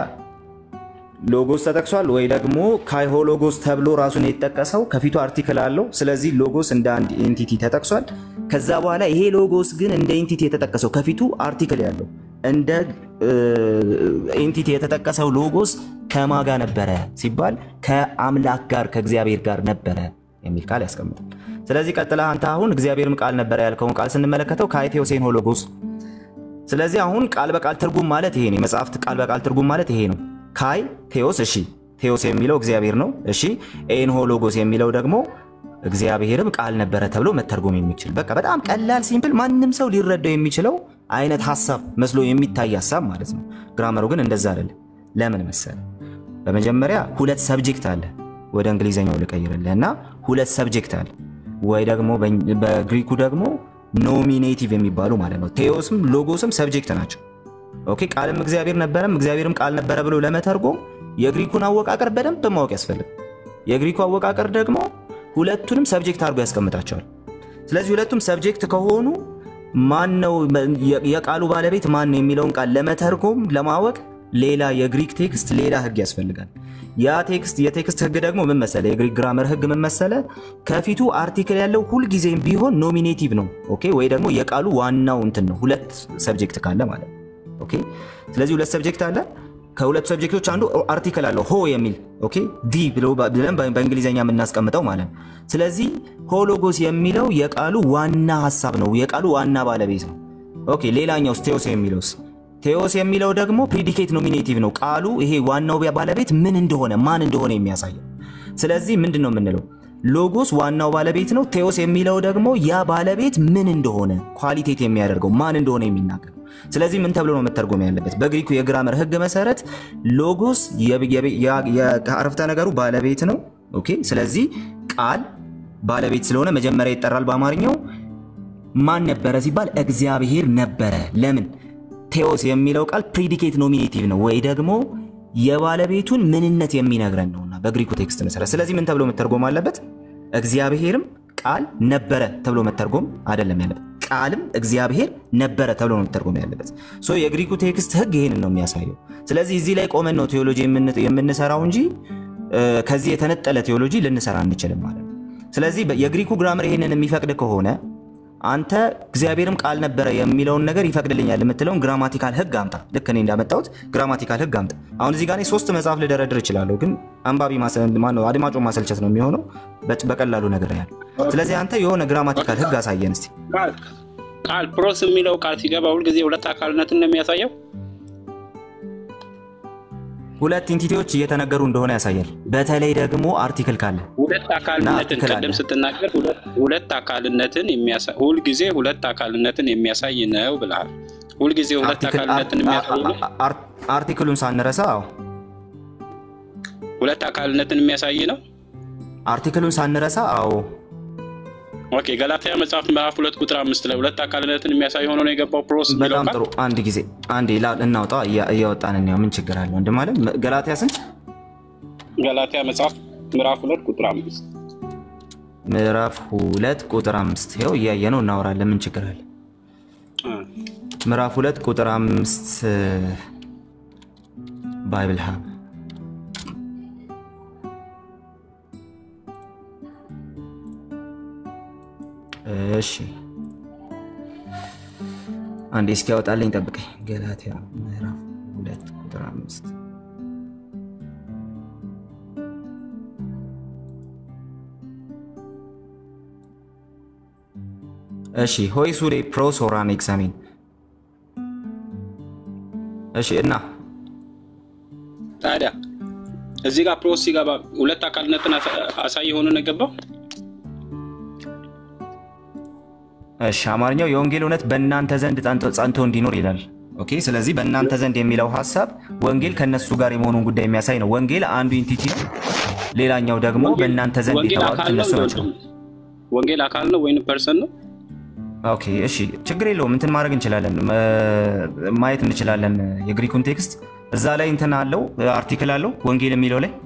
ሎጎስ ተጠቅሷል ወይ ደግሞ ካይሆ ሎጎስ ተብሎ ራሱን የተጠቀሰው ከፊቱ አርቲክል አለው። ስለዚህ ሎጎስ እንደ አንድ ኤንቲቲ ተጠቅሷል። ከዛ በኋላ ይሄ ሎጎስ ግን እንደ ኤንቲቲ የተጠቀሰው ከፊቱ አርቲክል ያለው እንደ ኤንቲቲ የተጠቀሰው ሎጎስ ከማጋ ነበረ ሲባል ከአምላክ ጋር ከእግዚአብሔር ጋር ነበረ የሚል ቃል ያስቀምጣል። ስለዚህ ቀጥላ አንተ አሁን እግዚአብሔርም ቃል ነበረ ያልከውን ቃል ስንመለከተው ካይቴዎሴን ሆሎጎስ ስለዚህ አሁን ቃል በቃል ትርጉም ማለት ይሄ ነው። የመጽሐፍት ቃል በቃል ትርጉም ማለት ይሄ ነው። ካይ ቴዎስ፣ እሺ ቴዎስ የሚለው እግዚአብሔር ነው። እሺ ኤንሆ ሎጎስ የሚለው ደግሞ እግዚአብሔርም ቃል ነበረ ተብሎ መተርጎም የሚችል በቃ በጣም ቀላል ሲምፕል፣ ማንም ሰው ሊረዳው የሚችለው አይነት ሀሳብ መስሎ የሚታይ ሀሳብ ማለት ነው። ግራመሩ ግን እንደዛ አይደለም። ለምን መሰለ? በመጀመሪያ ሁለት ሰብጀክት አለ። ወደ እንግሊዝኛው ልቀይርልህ እና ሁለት ሰብጀክት አለ ወይ ደግሞ በግሪኩ ደግሞ ኖሚኔቲቭ የሚባሉ ማለት ነው። ቴዎስም ሎጎስም ሰብጀክት ናቸው። ኦኬ ቃልም እግዚአብሔር ነበረም እግዚአብሔርም ቃል ነበረ ብሎ ለመተርጎም የግሪኩን አወቃቀር በደንብ ማወቅ ያስፈልግ። የግሪኩ አወቃቀር ደግሞ ሁለቱንም ሰብጀክት አድርጎ ያስቀምጣቸዋል። ስለዚህ ሁለቱም ሰብጀክት ከሆኑ ማን ነው የቃሉ ባለቤት ማን ነው የሚለውን ቃል ለመተርጎም ለማወቅ ሌላ የግሪክ ቴክስት ሌላ ህግ ያስፈልጋል። ያ ቴክስት የቴክስት ህግ ደግሞ ምን መሰለ? የግሪክ ግራመር ህግ ምን መሰለ? ከፊቱ አርቲክል ያለው ሁልጊዜም ቢሆን ኖሚኔቲቭ ነው። ኦኬ ወይ ደግሞ የቃሉ ዋናው እንትን ነው። ሁለት ሰብጀክት ካለ ማለት ነው። ኦኬ ስለዚህ ሁለት ሰብጀክት አለ። ከሁለቱ ሰብጀክቶች አንዱ አርቲክል አለው ሆ የሚል ኦኬ ዲ ብሎ ብለን በእንግሊዝኛ የምናስቀምጠው ማለት ነው። ስለዚህ ሆሎጎስ የሚለው የቃሉ ዋና ሀሳብ ነው፣ የቃሉ ዋና ባለቤት ነው። ኦኬ ሌላኛውስ ቴዎስ የሚለውስ ቴዎስ የሚለው ደግሞ ፕሪዲኬት ኖሚኔቲቭ ነው። ቃሉ ይሄ ዋናው ባለቤት ምን እንደሆነ ማን እንደሆነ የሚያሳየው። ስለዚህ ምንድን ነው የምንለው? ሎጎስ ዋናው ባለቤት ነው። ቴዎስ የሚለው ደግሞ ያ ባለቤት ምን እንደሆነ ኳሊቴት የሚያደርገው ማን እንደሆነ የሚናገር ስለዚህ ምን ተብሎ ነው መተርጎም ያለበት? በግሪኩ የግራመር ህግ መሰረት ሎጎስ የአረፍተ ነገሩ ባለቤት ነው። ኦኬ ስለዚህ ቃል ባለቤት ስለሆነ መጀመሪያ ይጠራል። በአማርኛው ማን ነበረ ሲባል እግዚአብሔር ነበረ። ለምን? ቴዎስ የሚለው ቃል ፕሪዲኬት ኖሚኔቲቭ ነው ወይ ደግሞ የባለቤቱን ምንነት የሚነግረን ነውና በግሪኩ ቴክስት መሰረት። ስለዚህ ምን ተብሎ መተርጎም አለበት? እግዚአብሔርም ቃል ነበረ ተብሎ መተርጎም አይደለም ያለበት ቃልም እግዚአብሔር ነበረ ተብሎ ነው መተርጎም ያለበት። ሶ የግሪኩ ቴክስት ህግ ይህንን ነው የሚያሳየው። ስለዚህ እዚህ ላይ ቆመን ነው ቴዎሎጂ የምንሰራው እንጂ ከዚህ የተነጠለ ቴዎሎጂ ልንሰራ አንችልም ማለት ነው። ስለዚህ የግሪኩ ግራመር ይህንን የሚፈቅድ ከሆነ አንተ እግዚአብሔርም ቃል ነበረ የሚለውን ነገር ይፈቅድልኛል የምትለውን ግራማቲካል ህግ አምጣ። ልክ እኔ እንዳመጣሁት ግራማቲካል ህግ አምጣ። አሁን እዚህ ጋር ሶስት መጽሐፍ ልደረድር እችላለሁ፣ ግን አንባቢ አድማጮ ማሰልቸት ነው የሚሆነው። በቀላሉ ነገር ያለ ስለዚህ አንተ የሆነ ግራማቲካል ህግ አሳየን እስቲ። ቃል ፕሮስ የሚለው ቃል ሲገባ ሁልጊዜ ሁለት አካልነትን ነው የሚያሳየው። ሁለት ኢንቲቲዎች እየተነገሩ እንደሆነ ያሳያል። በተለይ ደግሞ አርቲክል ካለ ሁለት አካልነትን ቅድም ስትናገር ሁለት አካልነትን ሁልጊዜ ሁለት አካልነትን የሚያሳይ ነው ብለሃል። ሁልጊዜ ሁለት አካልነትን የሚያሳይ አርቲክሉን ሳንረሳ፣ አዎ ሁለት አካልነትን የሚያሳይ ነው። አርቲክሉን ሳንረሳ፣ አዎ ኦኬ ገላትያ መጽሐፍ ምዕራፍ ሁለት ቁጥር አምስት ላይ ሁለት አካልነትን የሚያሳይ ሆኖ ነው የገባው ፕሮስ የሚለው በጣም ቃል። ጥሩ። አንድ ጊዜ አንዴ እናውጣ፣ እያወጣን እንየው። ምን ችግር አለ ወንድም አለ። ገላትያ ስንት? ገላትያ መጽሐፍ ምዕራፍ ሁለት ቁጥር አምስት ምዕራፍ ሁለት ቁጥር አምስት ይኸው እያየ ነው እናወራለን። ምን ችግር አለ? ምዕራፍ ሁለት ቁጥር አምስት ባይብል ሀብ እሺ አንዴ እስኪ ያወጣልኝ ጠብቀኝ። ገላትያ ምዕራፍ ሁለት ቁጥር አምስት እሺ ሆይ ሱሬ ፕሮስ ኦራን ኤግዛሚን እሺ እና ታዲያ እዚህ ጋር ፕሮስ ሲገባ ሁለት አካልነትን አሳ- አሳይ የሆነ ነው የገባው። እሺ አማርኛው የወንጌል እውነት በእናንተ ዘንድ ጸንቶ ጸንቶ እንዲኖር ይላል። ኦኬ ስለዚህ በእናንተ ዘንድ የሚለው ሀሳብ ወንጌል ከነሱ ጋር የመሆኑን ጉዳይ የሚያሳይ ነው። ወንጌል አንዱ ኢንቲቲ ነው፣ ሌላኛው ደግሞ በእናንተ ዘንድ ወንጌል የተባሉት አካል ነው እነሱ ናቸው። ወንጌል አካል ነው ወይም ፐርሰን ነው? ኦኬ እሺ ችግር የለውም። እንትን ማድረግ እንችላለን፣ መ- ማየት እንችላለን። የግሪኩን ቴክስት እዛ ላይ እንትን አለው አርቲክል አለው ወንጌል የሚለው ላይ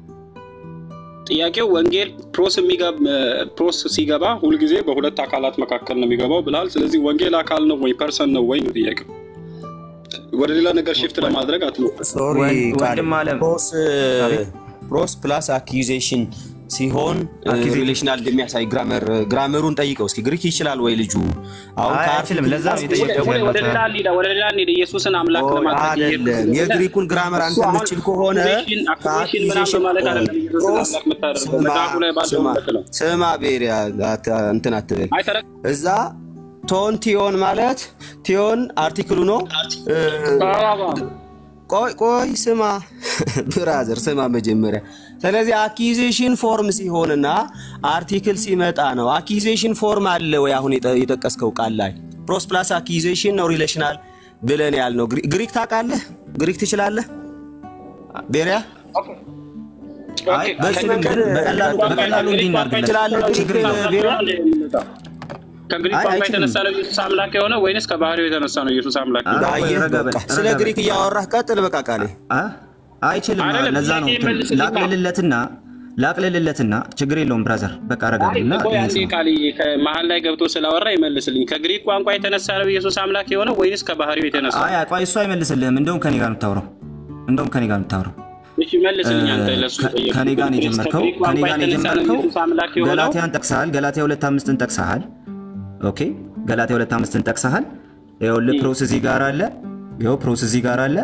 ጥያቄው ወንጌል ፕሮስ የሚገብ ፕሮስ ሲገባ ሁልጊዜ በሁለት አካላት መካከል ነው የሚገባው ብለሃል። ስለዚህ ወንጌል አካል ነው ወይ ፐርሰን ነው ወይ ነው ጥያቄው። ወደ ሌላ ነገር ሽፍት ለማድረግ አትሞክር። ሶሪ ወን- ቃል ወንድም አለም ፕሮስ አቤት። ፕሮስ ፕላስ አኪዜሽን ሲሆን Accusation. ሪሌሽናል እንደሚያሳይ ግራመር ግራመሩን ጠይቀው እስኪ ግሪክ ይችላል ወይ ልጁ? አሁን አይ ከአርቲክል አይችልም። ለዛ ነው ወደ- የጠየቁት ወደ- ወደ ያለሁት። ሌላ እንሂድ፣ ወደ ሌላ እንሂድ። ኢየሱስን አምላክ ኦ፣ ለማድረግ አይደለም የግሪኩን ግራመር አንተ የምትችል ከሆነ አኩዜሽን ምናምን በማለት አይደለም ኢየሱስን ፕሮስ አምላክ የምታደርገው ስማ መጽሐፉ ላይ ባለው ስማ እውነት ነው። ስማ ቤሪያ አት- እንትን አትበል አይ ተረ- እዛ ቶን ቲዮን ማለት ቲዮን አርቲክሉ ነው እ፣ ቆይ ቆይ ስማ ብራዘር ስማ መጀመሪያ ስለዚህ አኪዜሽን ፎርም ሲሆንና አርቲክል ሲመጣ ነው አኪዜሽን ፎርም አለ ወይ አሁን የጠ- የጠቀስከው ቃል ላይ ፕሮስ ፕላስ አኪዜሽን ነው ሪሌሽናል ብለን ያልነው ግሪ- ግሪክ ታውቃለህ ግሪክ ትችላለህ ቤሪያ አይ ኦኬ፣ በዚህ መንገድ በቀላሉ በቀላሉ እንዲህ እናድርግለት። ትችላለህ ችግር ግሪክ የለውም። ቤሪያ ከግሪክ አይ፣ ቋንቋ አይችልም። የተነሳ ነው ኢየሱስ አምላክ የሆነ ወይንስ ከባህሪው የተነሳ ነው ኢየሱስ አምላክ አ- የሆነው? ቆይ፣ አየህ ረጋ በል፣ በቃ ረጋ ስለ በል። ግሪክ እያወራህ ቀጥል በቃ ቃሌ አ- አይችልም። አይደለም፣ ለዛ ነው ጥያቄ እንትን መልስልኝ። ላቅልልለትና ላቅልልለትና ችግር የለውም ብራዘር በቃ ረጋ አይ በልና ቆይ ይሄን አንዴ ስማ። ቃል ከመሀል ላይ ገብቶ ስላወራ ይመልስልኝ። ከግሪክ ቋንቋ የተነሳ ነው ኢየሱስ አምላክ የሆነ ወይንስ ከባህሪው የተነሳ? አይ ቆይ እሱ አይመልስልህም። እንደውም ከኔ ጋር የምታወራው እንደውም ከኔ ጋር የምታወራው እሺ መልስልኝ አንተ ለሱ ከ- ጠየቅ። ከኔ ጋር ነው የጀመርከው። ከግሪክ ከኔ ቋንቋ ጋር ነው የተነሳ ነው የጀመርከው። ኢየሱስ አምላክ የሆነው? ገላትያን ጠቅሰሃል። ገላትያ ሁለት አምስትን ጠቅሰሃል። ኦኬ ገላትያ ሁለት አምስትን ጠቅሰሃል። ይኸውልህ ፕሮስ እዚህ ጋር አለ። ይኸው ፕሮስ እዚህ ጋር አለ።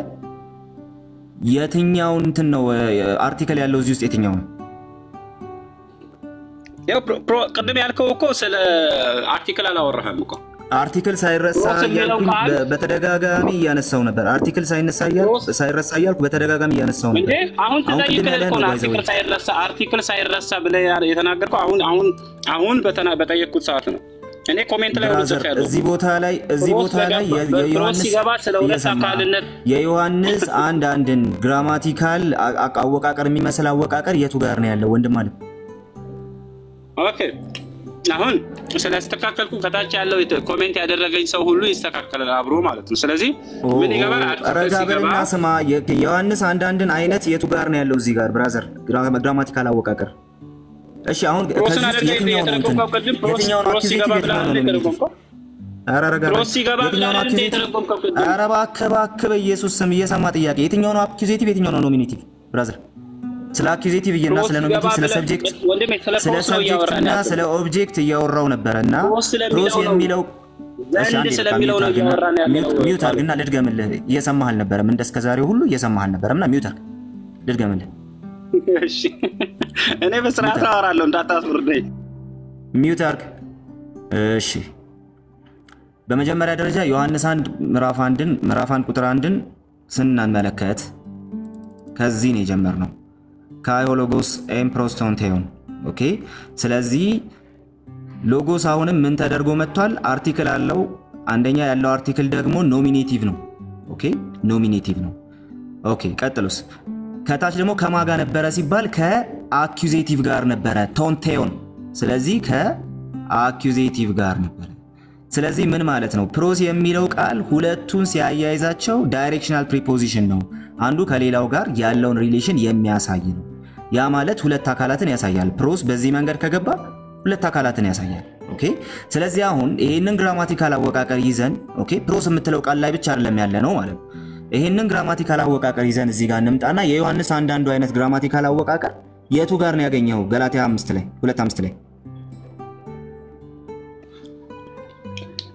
የትኛው እንትን ነው አርቲክል ያለው እዚህ ውስጥ የትኛው ነው? ያው ፕሮ- ፕሮ- ቅድም ያልከው እኮ ስለ አርቲክል አላወራህም እኮ አርቲክል ሳይረሳ ፕሮስ የሚለው እያልኩኝ ቃል- በ- በተደጋጋሚ እያነሳው ነበር። አርቲክል ሳይነሳ እያልኩ ፕሮስ- ሳይረሳ እያልኩ በተደጋጋሚ እያነሳው እንዴ ነበር። አሁን አሁን ቅድም ትጠይቅህ ያለህን እኮ ነው ነው ባይዘው አርቲክል ሳይረሳ አርቲክል ሳይረሳ ብለህ ያ- የተናገርከው አሁን አሁን አሁን በተና- በጠየቅኩት ሰዓት ነው። እኔ ኮሜንት ላይ ወደ ብራዘር ጽፍ ያለው እዚህ ቦታ ላይ እዚህ ፕሮስ ቦታ ላይ የ- በገባ- የዮሐንስ ፕሮስ ሲገባ ስለ ሁለት እየሰማህ አካልነት የዮሐንስ አንድ አንድን ግራማቲካል አ- አ- አወቃቀር የሚመስል አወቃቀር የቱ ጋር ነው ያለው ወንድም አለ? ኦኬ አሁን ስለስተካከልኩ ከታች ያለው የተ- ኮሜንት ያደረገኝ ሰው ሁሉ ይስተካከላል አብሮ ማለት ነው። ስለዚህ ምን ይገባል? አርቲክል ረጋ ሲገባ በልና ስማ። የ- የዮሐንስ አንድ አንድን አይነት የቱ ጋር ነው ያለው እዚህ ጋር ብራዘር? ግራ- ግራማቲካል አወቃቀር እሺ። አሁን ፕሮስን ከዚህ ውስጥ አይደለ የትኛው ነው እንትን የተረጎምከው? ቅድም ፕሮስ የትኛው ነው ፕሮስ አኪዜቲቭ ሲገባ የትኛው ብለህ ነው አይደል ኖሚኔቲቭ? የተረጎምከው? ኧረ ረጋ በል። ፕሮስ ሲገባ ብለህ የትኛው ነው አይደል አኪዜቲቭ? የተረጎምከው? ቅድም ኧረ እባክህ እባክህ በኢየሱስ ስም እየሰማ ጥያቄ የትኛው ነው አኪዜቲቭ የትኛው ነው ኖሚኔቲቭ ብራዘር? ስለ አኪዜቲቭ እና ፕሮስ ስለ ሲገባ ኖሚኔቲቭ ስለ ብለህ- ሰብጀክት ወንድሜ ስለ ስለ ፕሮስ ነው ሰብጀክት እያወራን እና ያለው። ስለ ኦብጀክት እያወራው ነበረ እና ፕሮስ ስለሚለው ፕሮስ ነው። የሚለው እሺ፣ ዘንድ አንዴ በቃ ስለሚለው ሚውት ነው አድርግና- እያወራን ያለው። ሚውት- ሚውት አድርግና ልድገምልህ። እየሰማህ አልነበረም፣ እንደ እስከ ዛሬው ሁሉ እየሰማህ አልነበረም እና ሚውት አድርግ ልድገምልህ። እሺ እኔ በስርዓት አወራለሁ እንዳታስወርደኝ። ሚውት አድርግ። እሺ በመጀመሪያ ደረጃ ዮሐንስ አንድ ምዕራፍ አንድን ምዕራፍ አንድ ቁጥር አንድን ስንመለከት ከዚህ ነው የጀመርነው ከአይሆሎጎስ ኤምፕሮስቶንቴዮን ኦኬ። ስለዚህ ሎጎስ አሁንም ምን ተደርጎ መጥቷል? አርቲክል አለው። አንደኛ ያለው አርቲክል ደግሞ ኖሚኔቲቭ ነው። ኦኬ ኖሚኔቲቭ ነው። ኦኬ ቀጥሎስ ከታች ደግሞ ከማጋ ነበረ ሲባል ከአኪዜቲቭ ጋር ነበረ ቶንቴዮን። ስለዚህ ከአኪዜቲቭ ጋር ነበረ። ስለዚህ ምን ማለት ነው? ፕሮስ የሚለው ቃል ሁለቱን ሲያያይዛቸው ዳይሬክሽናል ፕሪፖዚሽን ነው። አንዱ ከሌላው ጋር ያለውን ሪሌሽን የሚያሳይ ነው። ያ ማለት ሁለት አካላትን ያሳያል። ፕሮስ በዚህ መንገድ ከገባ ሁለት አካላትን ያሳያል። ኦኬ። ስለዚህ አሁን ይህንን ግራማቲካል አወቃቀር ይዘን ኦኬ፣ ፕሮስ የምትለው ቃል ላይ ብቻ አይደለም ያለ ነው ማለት ነው። ይህንን ግራማቲካል አወቃቀር ይዘን እዚህ ጋር እንምጣና የዮሐንስ አንዳንዱ አይነት ግራማቲካል አወቃቀር የቱ ጋር ነው ያገኘው? ገላትያ አምስት ላይ ሁለት አምስት ላይ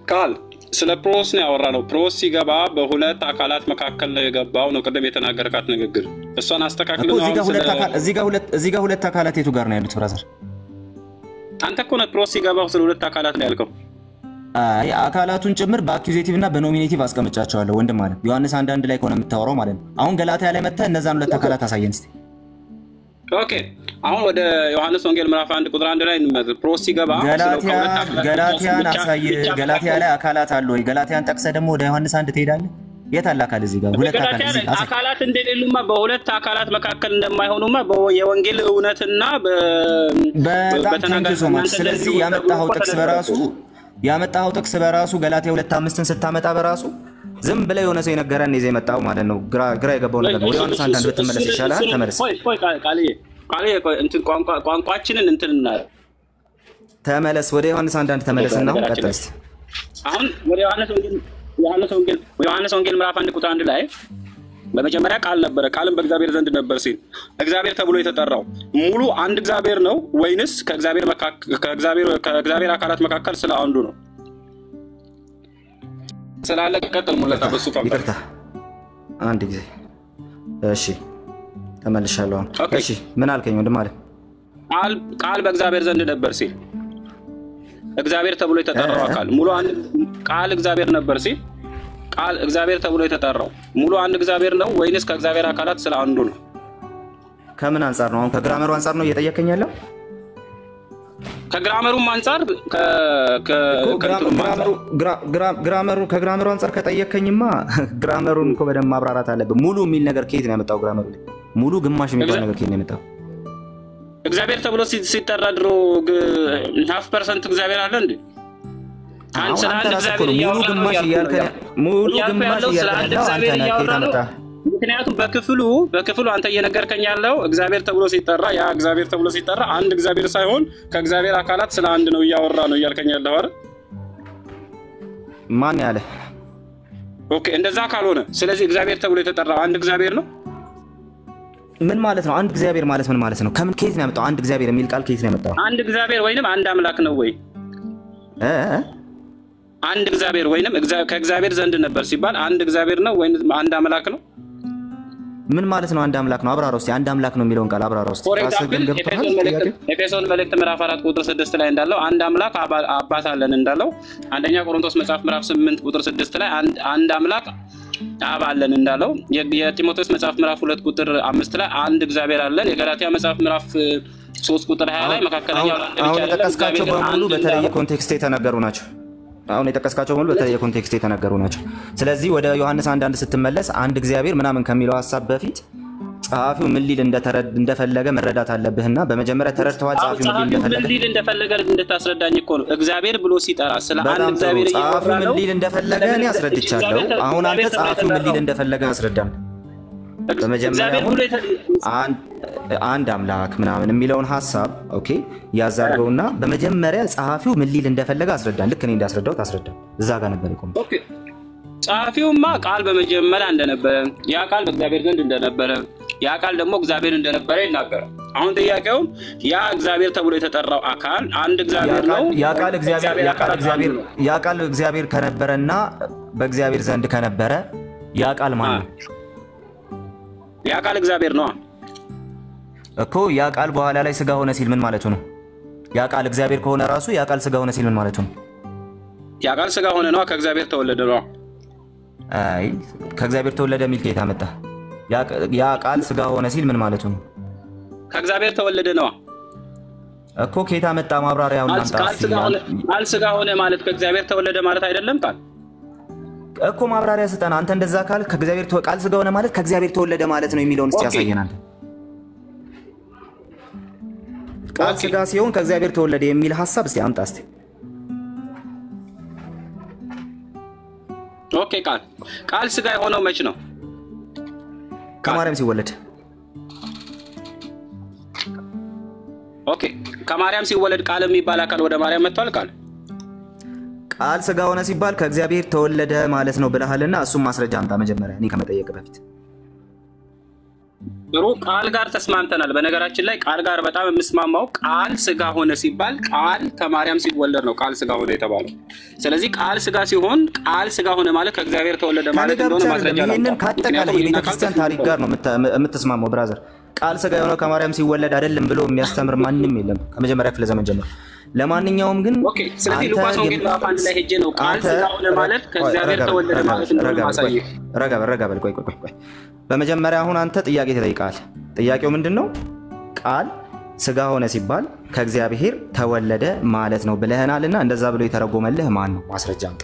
ቃል ስለ ፕሮስ ነው ያወራ ነው። ፕሮስ ሲገባ በሁለት አካላት መካከል ነው የገባው ነው ቅድም የተናገርካት ንግግር። እሷን አስተካክል እኮ ነው እዚህ ጋር አሁን ሁለት ስለ አካል- እዚህ ጋር ሁለት- እዚህ ጋር ሁለት አካላት የቱ ጋር ነው ያሉት ብራዘር? አንተ እኮ ነህ ፕሮስ ሲገባ ስለ ሁለት አካላት ነው ያልከው። አይ አካላቱን ጭምር በአኪዜቲቭ እና በኖሚኔቲቭ አስቀምጫቸዋለሁ ወንድም ማለት ዮሐንስ አንድ አንድ ላይ ከሆነ የምታወራው ማለት ነው። አሁን ገላትያ ላይ መጥተህ እነዛን ሁለት አካላት አሳየን እስኪ። ኦኬ አሁን ወደ ዮሐንስ ወንጌል ምዕራፍ አንድ ቁጥር አንድ ላይ እንመዝ። ፕሮስ ሲገባ ስለ ገላትያ ከሁለት አካላት ገላትያን ብቻ- አሳይ። ብቻ ገላትያ ላይ አካላት አሉ ወይ? ገላትያን ጠቅሰህ ደግሞ ወደ ዮሐንስ አንድ ትሄዳለህ። የት አለ አካል? እዚህ ጋር ሁለት አካል ገላትያ እዚህ ላይ አሳይ። አካላት እንደሌሉማ በሁለት አካላት መካከል እንደማይሆኑማ በ- የወንጌል እውነትና በ- በጣም በተናጋሪ ቴንክ ሶ ማች። እናንተ ስለዚህ እንደዚህ ያመጣኸው ተደርጎ ጥቅስ በራሱ ያመጣኸው ጥቅስ በራሱ ገላትያ ሁለት አምስትን ስታመጣ በራሱ ዝም ብለህ የሆነ ሰው የነገረን ይዘህ የመጣው ማለት ነው። ግራ ግራ የገባው ነገር ነው። ወደ ዮሐንስ አንድ አንድ ብትመለስ ይሻላል። ተመለስ ቆይ ቆይ ቃል- ቃልዬ ቃልዬ ቆይ እንትን ቋንቋ- ቋንቋችንን እንትን እናድርግ። ተመለስ። ወደ ዮሐንስ አንድ አንድ ተመለስና አሁን ቀጥል እስኪ። አሁን ወደ ዮሐንስ ወንጌል ዮሐንስ ወንጌል ዮሐንስ ወንጌል ምዕራፍ አንድ ቁጥር አንድ ላይ በመጀመሪያ ቃል ነበረ፣ ቃልም በእግዚአብሔር ዘንድ ነበር ሲል እግዚአብሔር ተብሎ የተጠራው ሙሉ አንድ እግዚአብሔር ነው ወይንስ ከእግዚአብሔር መካከ- ከእግዚአብሔር ከእግዚአብሔር አካላት መካከል ስለ አንዱ ነው? ስላለ ቀጥል ሙለታ በሱ ፈንታ ይቅርታ አንድ ጊዜ እሺ፣ ተመልሻለሁ። አሁን ኦኬ። እሺ፣ ምን አልከኝ ወንድም አለ? ቃል ቃል በእግዚአብሔር ዘንድ ነበር ሲል እግዚአብሔር ተብሎ የተጠራው አካል ሙሉ አንድ ቃል እግዚአብሔር ነበር ሲል ቃል እግዚአብሔር ተብሎ የተጠራው ሙሉ አንድ እግዚአብሔር ነው ወይንስ ከእግዚአብሔር አካላት ስለ አንዱ ነው? ከምን አንጻር ነው? አሁን ከግራመሩ አንጻር ነው እየጠየቀኝ ያለው? ከግራመሩም አንጻር ከ- ከ- እኮ ከእንትኑም አንጻር ግራመሩ ግራ- ግራ- ግራመሩ ከግራመሩ አንጻር ከጠየከኝማ ግራመሩን እኮ በደንብ ማብራራት አለብን። ሙሉ የሚል ነገር ከየት ነው ያመጣው? ግራመሩ ላይ ሙሉ ግማሽ የሚባል እግዚአ- ነገር ከየት ነው ያመጣው? እግዚአብሔር ተብሎ ሲ- ሲጠራ ድሮ ሀፍ ፐርሰንት እግዚአብሔር አለ እንዴ? አንድ አሁን ስለ አንተ አንድ ራስህ እኮ እግዚአብሔር ነው ሙሉ እያወራ ነው ግማሽ እያልኩ እያልከ ነው። ሙሉ እያልኩ ግማሽ ያለው ስለ እያልከ አንድ ያለው አንተ እግዚአብሔር ነህ። እያወራ ከየት ነው። አመጣህ? ምክንያቱም በክፍሉ በክፍሉ አንተ እየነገርከኝ ያለው እግዚአብሔር ተብሎ ሲጠራ ያ እግዚአብሔር ተብሎ ሲጠራ አንድ እግዚአብሔር ሳይሆን ከእግዚአብሔር አካላት ስለ አንድ ነው እያወራ ነው እያልከኝ ያለው አይደል? ማን ያለ? ኦኬ እንደዛ ካልሆነ ስለዚህ እግዚአብሔር ተብሎ የተጠራው አንድ እግዚአብሔር ነው። ምን ማለት ነው? አንድ እግዚአብሔር ማለት ምን ማለት ነው? ከምን ከየት ነው ያመጣው? አንድ እግዚአብሔር የሚል ቃል ከየት ነው ያመጣው? አንድ እግዚአብሔር ወይንም አንድ አምላክ ነው ወይ? እ? አንድ እግዚአብሔር ወይንም እግዚአ- ከእግዚአብሔር ዘንድ ነበር ሲባል አንድ እግዚአብሔር ነው ወይንም አንድ አምላክ ነው? ምን ማለት ነው? አንድ አምላክ ነው። አብራራ ውስጥ አንድ አምላክ ነው የሚለውን ቃል አብራራ ውስጥ ፎር ራስህ ግን ኤግዛምፕል ገብቶሃል? ኤፌሶን መልእክት- ጥያቄው? ኤፌሶን መልእክት ምዕራፍ አራት ቁጥር ስድስት ላይ እንዳለው አንድ አምላክ አባ- አባት አለን እንዳለው አንደኛ ቆሮንቶስ መጽሐፍ ምዕራፍ ስምንት ቁጥር ስድስት ላይ አንድ አንድ አምላክ አብ አለን እንዳለው የ- የጢሞቴዎስ መጽሐፍ ምዕራፍ ሁለት ቁጥር አምስት ላይ አንድ እግዚአብሔር አለን የገላትያ መጽሐፍ ምዕራፍ እ, ሶስት ቁጥር ሀያ ላይ መካከለኛው አሁን ለአንድ ብቻ አሁን አይደለም የጠቀስካቸው እግዚአብሔር በሙሉ አንድ በተለየ እንዳለው ኮንቴክስት የተነገሩ ናቸው። አሁን የጠቀስካቸው በሙሉ በተለየ ኮንቴክስት የተነገሩ ናቸው። ስለዚህ ወደ ዮሐንስ አንድ አንድ ስትመለስ አንድ እግዚአብሔር ምናምን ከሚለው ሀሳብ በፊት ጸሐፊው ምን ሊል እንደተረ- እንደፈለገ መረዳት አለብህና በመጀመሪያ ተረድተዋል አሁን ጸሐፊው ምን ሊል ጸሐፊው ምን እንደፈለገ? ሊል እንደፈለገ እንድታስረዳኝ እኮ ነው። እግዚአብሔር ብሎ ሲጠራ ስለ አንድ በጣም ጥሩ። እግዚአብሔር እያወራ ጸሐፊው ምን ነው። ሊል እንደፈለገ እኔ አስረድቻለሁ። አሁን አንተ ጸሐፊው ምን ሊል እንደፈለገ አስረዳም። በመጀመሪያ እግዚአብሔር አሁን ብሎ የተ- አንድ- አንድ አምላክ ምናምን የሚለውን ሀሳብ ኦኬ ያዛርገውና በመጀመሪያ ጸሐፊው ምን ሊል እንደፈለገ አስረዳን። ልክ እኔ እንዳስረዳሁት አስረዳን። እዛ ጋር ነበር የቆመው። ኦኬ ጸሐፊውማ ቃል በመጀመሪያ እንደነበረ ያ ቃል በእግዚአብሔር ዘንድ እንደነበረ ያ ቃል ደግሞ እግዚአብሔር እንደነበረ ይናገራል። አሁን ጥያቄውም ያ እግዚአብሔር ተብሎ የተጠራው አካል አንድ እግዚአብሔር ነው። ያ ቃል እግዚአብሔር ያ ቃል አካላት እግዚአብሔር አንዱ ነው። ያ ቃል እግዚአብሔር ከነበረና በእግዚአብሔር ዘንድ ከነበረ ያ ቃል ማን ነው ያ ቃል እግዚአብሔር ነው። እኮ ያ ቃል በኋላ ላይ ስጋ ሆነ ሲል ምን ማለቱ ነው? ያ ቃል እግዚአብሔር ከሆነ ራሱ ያ ቃል ስጋ ሆነ ሲል ምን ማለቱ ነው? ያ ቃል ስጋ ሆነ ነዋ፣ ከእግዚአብሔር ተወለደ ነዋ። አይ ከእግዚአብሔር ተወለደ የሚል ከየት አመጣ? ያ ቃል ስጋ ሆነ ሲል ምን ማለቱ ነው? ከእግዚአብሔር ተወለደ ነዋ። እኮ ከየት አመጣ? ማብራሪያውን ቃል አምጣ ቃል እስኪ። ስጋ ሆነ- ቃል ስጋ ሆነ ማለት ከእግዚአብሔር ተወለደ ማለት አይደለም ቃል እኮ ማብራሪያ ስጠን። አንተ እንደዛ ካል ከእግዚአብሔር ተወ- ቃል ስጋ ሆነ ማለት ከእግዚአብሔር ተወለደ ማለት ነው የሚለውን እስቲ ኦኬ። ያሳየን አንተ። ቃል ስጋ ሲሆን ከእግዚአብሔር ተወለደ የሚል ሀሳብ እስቲ አምጣ እስቲ። ኦኬ ቃል ቃል ስጋ የሆነው መች ነው? ከማርያም ሲወለድ ኦኬ ከማርያም ሲወለድ ቃል የሚባል አካል ወደ ማርያም መጥቷል። ቃል ቃል ስጋ ሆነ ሲባል ከእግዚአብሔር ተወለደ ማለት ነው ብለሃልና እሱም ማስረጃ አምጣ መጀመሪያ እኔ ከመጠየቅ በፊት ጥሩ ቃል ጋር ተስማምተናል። በነገራችን ላይ ቃል ጋር በጣም የምስማማው ቃል ስጋ ሆነ ሲባል ቃል ከማርያም ሲወለድ ነው ቃል ስጋ ሆነ የተባለው። ስለዚህ ቃል ስጋ ሲሆን ቃል ስጋ ሆነ ማለት ከእግዚአብሔር ተወለደ ከኔ ማለት ጋር እንደሆነ ብቻ ማስረጃ አይደለም፣ ይህንን ላምጣ። ከአጠቃላይ ምክንያቱም የቤተ ይህን ቃል ክርስቲያን ታሪክ ጋር ነው የምታ- የምትስማማው ብራዘር። ቃል ስጋ የሆነው ከማርያም ሲወለድ አይደለም ብሎ የሚያስተምር ማንም የለም ከመጀመሪያ ክፍለ ዘመን ጀምሮ። ለማንኛውም ግን ኦኬ። ስለዚህ አንተ ሉቃስ ወንጌል የም- ምዕራፍ አንድ ላይ ሄጄ ነው ቃል አንተ ስጋ ሆነ ማለት ቆይ፣ ከእግዚአብሔር ረጋ በል፣ ተወለደ ረጋ ማለት በል፣ እንደሆነ ረጋ በል፣ ቆይ፣ ማሳየው። ረጋ በል፣ ረጋ በል፣ ቆይ ቆይ ቆይ ቆይ። በመጀመሪያ አሁን አንተ ጥያቄ ተጠይቀሃል። ጥያቄው ምንድን ነው? ቃል ስጋ ሆነ ሲባል ከእግዚአብሔር ተወለደ ማለት ነው ብለህናልና እንደዛ ብሎ የተረጎመልህ ማን ነው? ማስረጃ አምጣ።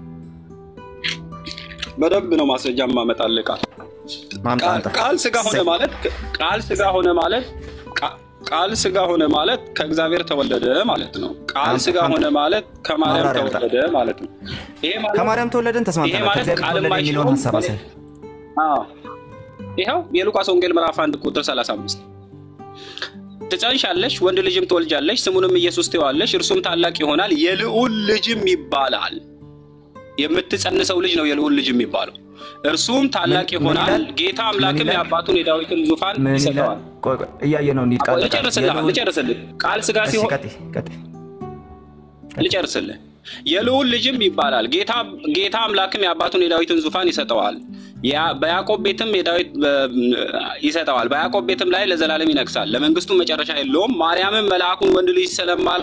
በደንብ ነው ማስረጃ ማመጣልህ ቃል አምጣ፣ ቃል- አምጣ። ቃል ስጋ ሆነ ማለት ቃል ስጋ ሆነ ማለት ቃ- ቃል ስጋ ሆነ ማለት ከእግዚአብሔር ተወለደ ማለት ነው። ቃል አምጣ፣ ስጋ አምጣ። ሆነ ማለት ከማርያም ማብራሪያ አምጣ። ተወለደ ማለት ነው። ይሄ ማለት ከማርያም ተወለደን ይሄ ተስማምተናል። ማለት ከእግዚአብሔር ቃል ተወለደ የሚለውን የማይሽረው ሀሳብ አሳይ። አዎ፣ ይኸው የሉቃስ ወንጌል ምዕራፍ አንድ ቁጥር 35 ትጸንሻለሽ፣ ወንድ ልጅም ትወልጃለሽ፣ ስሙንም ኢየሱስ ትይዋለሽ፣ እርሱም ታላቅ ይሆናል፣ የልዑል ልጅም ይባላል። የምትጸንሰው ልጅ ነው የልዑል ልጅ የሚባለው። እርሱም ታላቅ ምን- ምን ይሆናል፣ ይላል? ጌታ ምን አምላክም ይላል? የአባቱን የዳዊትን ዙፋን ምን ይላል? ይሰጠዋል። ቆይ ቆይ፣ እያየ ነው እንሂድ። አዎ፣ ቃል በቃል ልጨርስልህ የልዑል- ልጨርስልህ ቃል ስጋ እሺ፣ ሲሆን ቀጥይ፣ ቀጥይ። ልጨርስልህ የልዑል ልጅም ይባላል ጌታ ጌታ አምላክም የአባቱን የዳዊትን ዙፋን ይሰጠዋል ያ- በያዕቆብ ቤትም የዳዊት በ- ይሰጠዋል በያዕቆብ ቤትም ላይ ለዘላለም ይነግሳል ለመንግስቱ መጨረሻ የለውም ማርያምም መልአኩን ወንድ ልጅ ስለማል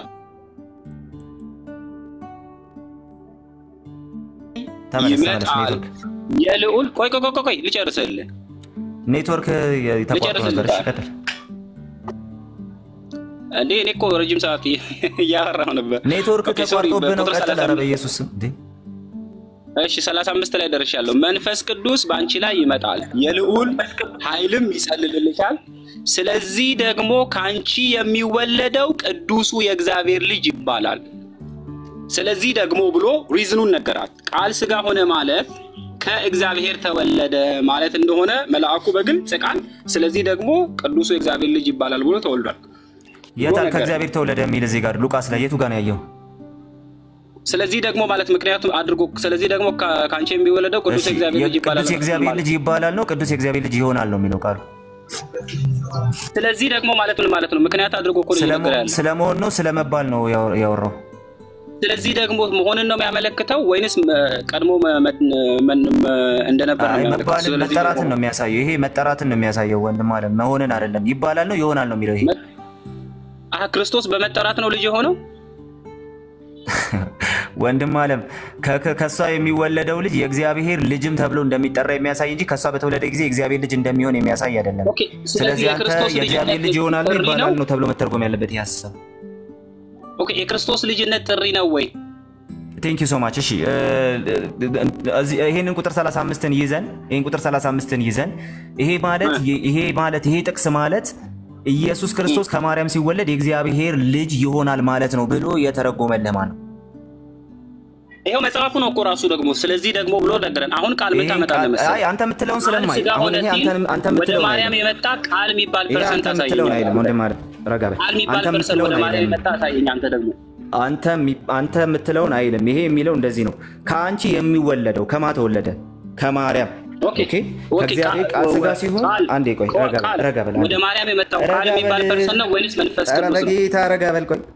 ተመለስ፣ ተመለስ። ይመጣል ኔትወርክ የልዑል ቆይ ቆይ ቆይ ቆይ ልጨርስልህ ኔትወርክ ተቋርጦ ነበር። እሺ፣ ቀጥል። እንዴ እኔ እኮ ረጅም ሰዓት እያወራሁ ነበር ኔትወርክ ኦኬ፣ ሶሪ፣ ተቋርጦብህ ነው። በቁጥር ቀጥል። ኧረ 35 በኢየሱስ ስም እንዴ! እሺ 35 ላይ ደርሻለሁ። መንፈስ ቅዱስ በአንቺ ላይ ይመጣል፣ የልዑል ኃይልም ይጸልልልሻል። ስለዚህ ደግሞ ከአንቺ የሚወለደው ቅዱሱ የእግዚአብሔር ልጅ ይባላል። ስለዚህ ደግሞ ብሎ ሪዝኑን ነገራት። ቃል ስጋ ሆነ ማለት ከእግዚአብሔር ተወለደ ማለት እንደሆነ መልአኩ በግልጽ ቃል፣ ስለዚህ ደግሞ ቅዱሱ የእግዚአብሔር ልጅ ይባላል ብሎ ተወልዷል። የታል ነገር- ከእግዚአብሔር ተወለደ የሚል እዚህ ጋር ሉቃስ ላይ የቱ ጋር ነው ያየው? ስለዚህ ደግሞ ማለት ምክንያቱም አድርጎ ስለዚህ ደግሞ ከ- ከአንቺ የሚወለደው ቅዱስ እሺ፣ የእግዚአብሔር ልጅ ይባላል ቅዱስ የእግዚአብሔር ማለት ልጅ ይባላል ነው ቅዱስ የእግዚአብሔር ልጅ ይሆናል ነው የሚለው ቃሉ። ስለዚህ ደግሞ ማለት ምን ማለት ነው? ምክንያት አድርጎ እኮ ነው እየነገረ ያለው። ስለመሆን ነው ስለመባል ነው ያወ- ያወራው። ስለዚህ ደግሞ መሆንን ነው የሚያመለክተው ወይንስ መ- ቀድሞ መ- መ- መ- መ- እንደነበር ነው አይ የሚያመለክተው? መባልን ስለዚህ መጠራትን ደግሞ ነው የሚያሳየው። ይሄ መጠራትን ነው የሚያሳየው ወንድም አለ መሆንን አይደለም። ይባላል ነው ይሆናል ነው የሚለው ይሄ አሀ፣ ክርስቶስ በመጠራት ነው ልጅ የሆነው። ወንድም አለም ከ- ከ- ከእሷ የሚወለደው ልጅ የእግዚአብሔር ልጅም ተብሎ እንደሚጠራ የሚያሳይ እንጂ ከእሷ በተወለደ ጊዜ የእግዚአብሔር ልጅ እንደሚሆን የሚያሳይ አይደለም። ኦኬ፣ ስለዚህ ስለዚህ አንተ የክርስቶስ የእግዚአብሔር ልጅነት ልጅ ይሆናሉ ጥሪ ይባላል ነው? ነው ተብሎ መተርጎም ያለበት ይህ ሀሳብ። ኦኬ፣ የክርስቶስ ልጅነት ጥሪ ነው ወይ? ቴንክ ዩ ሶ ማች። እሺ እ፣ እዚህ- ይሄንን ቁጥር 35ን ይዘን ይሄን ቁጥር 35ን ይዘን ይሄ ማለት ይሄ ማለት ይሄ ጥቅስ ማለት ኢየሱስ ክርስቶስ ከማርያም ሲወለድ የእግዚአብሔር ልጅ ይሆናል ማለት ነው ብሎ የተረጎመልህ ማን ነው? ይኸው መጽሐፉ ነው እኮ ራሱ ደግሞ ስለዚህ ደግሞ ብሎ ነገረን። አሁን ቃል ምን ይሄን ታመጣለህ ቃል- መሰለህ? አይ አንተ የምትለውን ቃል ስለማይ ስጋ አሁን ሆነ ይሄ ሲል አንተ አንተ ወደ የምትለውን ማርያም አይደለም። የመጣ ቃል የሚባል ይሄ ፐርሰንት አንተ የምትለውን አይደለም ታሳየኛለህ። ወንድም ማለት ረጋ በል። ቃል የሚባል አንተ ፐርሰንት የምትለውን ወደ ማርያም አይደለም። የመጣ አሳየኝ። አንተ ደግሞ አንተ የሚ- አንተ የምትለውን አይልም። ይሄ የሚለው እንደዚህ ነው። ከአንቺ የሚወለደው ከማ ተወለደ? ከማርያም ኦኬ፣ ኦኬ። ኦኬ፣ ከእግዚአብሔር ቃል ስጋ ሲሆን ቃል- አንዴ ቆይ ቆይ፣ ረጋ በል፣ ቃል ረጋ በል፣ ወደ አንዴ። ማርያም የመጣው ቃል ረጋ የሚባል በል። ፐርሰንት ነው ወይንስ መንፈስ ኧረ ቅዱስ ነው? በጌታ ረጋ በል፣ ቆይ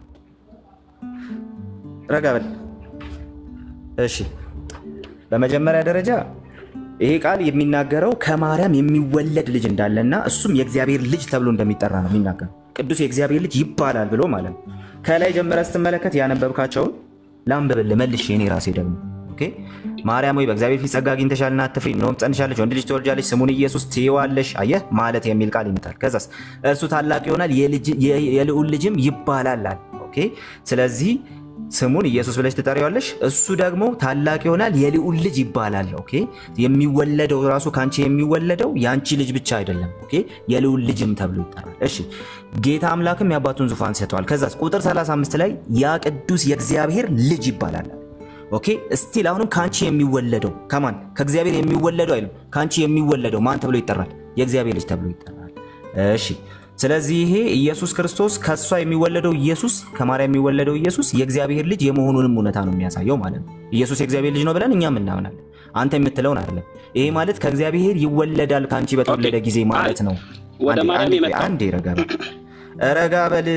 ረጋ በል። እሺ፣ በመጀመሪያ ደረጃ ይሄ ቃል የሚናገረው ከማርያም የሚወለድ ልጅ እንዳለና እሱም የእግዚአብሔር ልጅ ተብሎ እንደሚጠራ ነው የሚናገረው። ቅዱስ የእግዚአብሔር ልጅ ይባላል ብሎ ማለት ነው። ከላይ ጀምረ ስትመለከት ያነበብካቸውን ላንብብል መልሼ እኔ ራሴ ደግሞ ኦኬ። ማርያም ወይ በእግዚአብሔር ፊት ጸጋ አግኝተሻልና አትፍሪ፣ እነሆም ጸንሻለሽ፣ ወንድ ልጅ ትወልጃለሽ፣ ስሙን ኢየሱስ ትይዋለሽ። አየህ ማለት የሚል ቃል ይመጣል። ከዛስ እርሱ ታላቅ ይሆናል፣ የልጅ- የ- የልዑል ልጅም ይባላል አለ። ኦኬ። ስለዚህ ስሙን ኢየሱስ ብለሽ ትጠሪዋለሽ። እሱ ደግሞ ታላቅ ይሆናል፣ የልዑል ልጅ ይባላል። ኦኬ። የሚወለደው ራሱ ከአንቺ የሚወለደው የአንቺ ልጅ ብቻ አይደለም። ኦኬ። የልዑል ልጅም ተብሎ ይጠራል። እሺ። ጌታ አምላክም የአባቱን ዙፋን ሰጥተዋል። ከዛ ቁጥር 35 ላይ ያ ቅዱስ የእግዚአብሔር ልጅ ይባላል። ኦኬ እስቲል አሁንም ከአንቺ የሚወለደው ከማን ከእግዚአብሔር የሚወለደው አይልም። ከአንቺ የሚወለደው ማን ተብሎ ይጠራል? የእግዚአብሔር ልጅ ተብሎ ይጠራል። እሺ ስለዚህ ይሄ ኢየሱስ ክርስቶስ ከእሷ የሚወለደው ኢየሱስ ከማርያም የሚወለደው ኢየሱስ የእግዚአብሔር ልጅ የመሆኑንም እውነታ ነው የሚያሳየው ማለት ነው። ኢየሱስ የእግዚአብሔር ልጅ ነው ብለን እኛም እናምናለን። አንተ የምትለውን አይደለም። ይሄ ማለት ከእግዚአብሔር ይወለዳል ከአንቺ በተወለደ ጊዜ ማለት ነው። ወደ አንዴ- ማርያም አንዴ ቆይ፣ የመጣው አንዴ ረጋ በል ረጋ በል።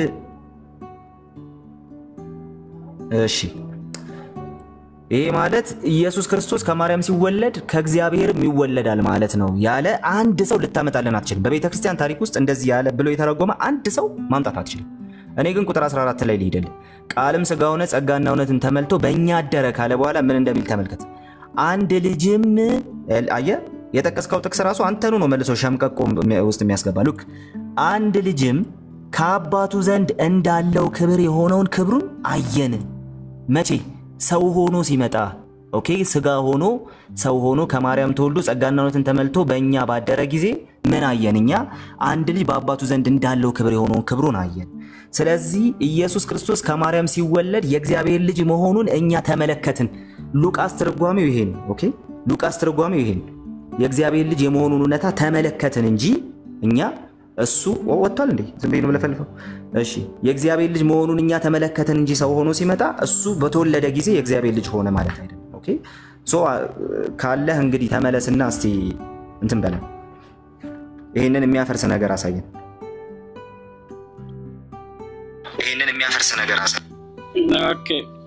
እሺ ይሄ ማለት ኢየሱስ ክርስቶስ ከማርያም ሲወለድ ከእግዚአብሔርም ይወለዳል ማለት ነው ያለ አንድ ሰው ልታመጣልን አትችልም። በቤተ ክርስቲያን ታሪክ ውስጥ እንደዚህ ያለ ብሎ የተረጎመ አንድ ሰው ማምጣት አትችልም። እኔ ግን ቁጥር 14 ላይ ልሂድል። ቃልም ሥጋ ሆነ ጸጋና እውነትን ተመልቶ በእኛ አደረ ካለ በኋላ ምን እንደሚል ተመልከት። አንድ ልጅም አየ የጠቀስከው ጥቅስ ራሱ አንተኑ ነው መልሶ ሸምቀቆ ውስጥ የሚያስገባ ሉክ አንድ ልጅም ከአባቱ ዘንድ እንዳለው ክብር የሆነውን ክብሩን አየን። መቼ? ሰው ሆኖ ሲመጣ ኦኬ፣ ስጋ ሆኖ ሰው ሆኖ ከማርያም ተወልዶ ጸጋና እውነትን ተመልቶ በእኛ ባደረ ጊዜ ምን አየን? እኛ አንድ ልጅ በአባቱ ዘንድ እንዳለው ክብር የሆነውን ክብሩን አየን። ስለዚህ ኢየሱስ ክርስቶስ ከማርያም ሲወለድ የእግዚአብሔር ልጅ መሆኑን እኛ ተመለከትን። ሉቃስ ትርጓሜው ይሄ ነው። ኦኬ፣ ሉቃስ ትርጓሜው ይሄ ነው። የእግዚአብሔር ልጅ የመሆኑን እውነታ ተመለከትን እንጂ እኛ እሱ ወጥቷል እንዴ? ዝም ብዬ ነው የምለፈልፈው። እሺ የእግዚአብሔር ልጅ መሆኑን እኛ ተመለከትን እንጂ ሰው ሆኖ ሲመጣ እሱ በተወለደ ጊዜ የእግዚአብሔር ልጅ ሆነ ማለት አይደለም። ኦኬ ሶ ካለህ እንግዲህ ተመለስና እስቲ እንትን በለን፣ ይህንን የሚያፈርስ ነገር አሳየን። ይህንን የሚያፈርስ ነገር አሳየን። ኦኬ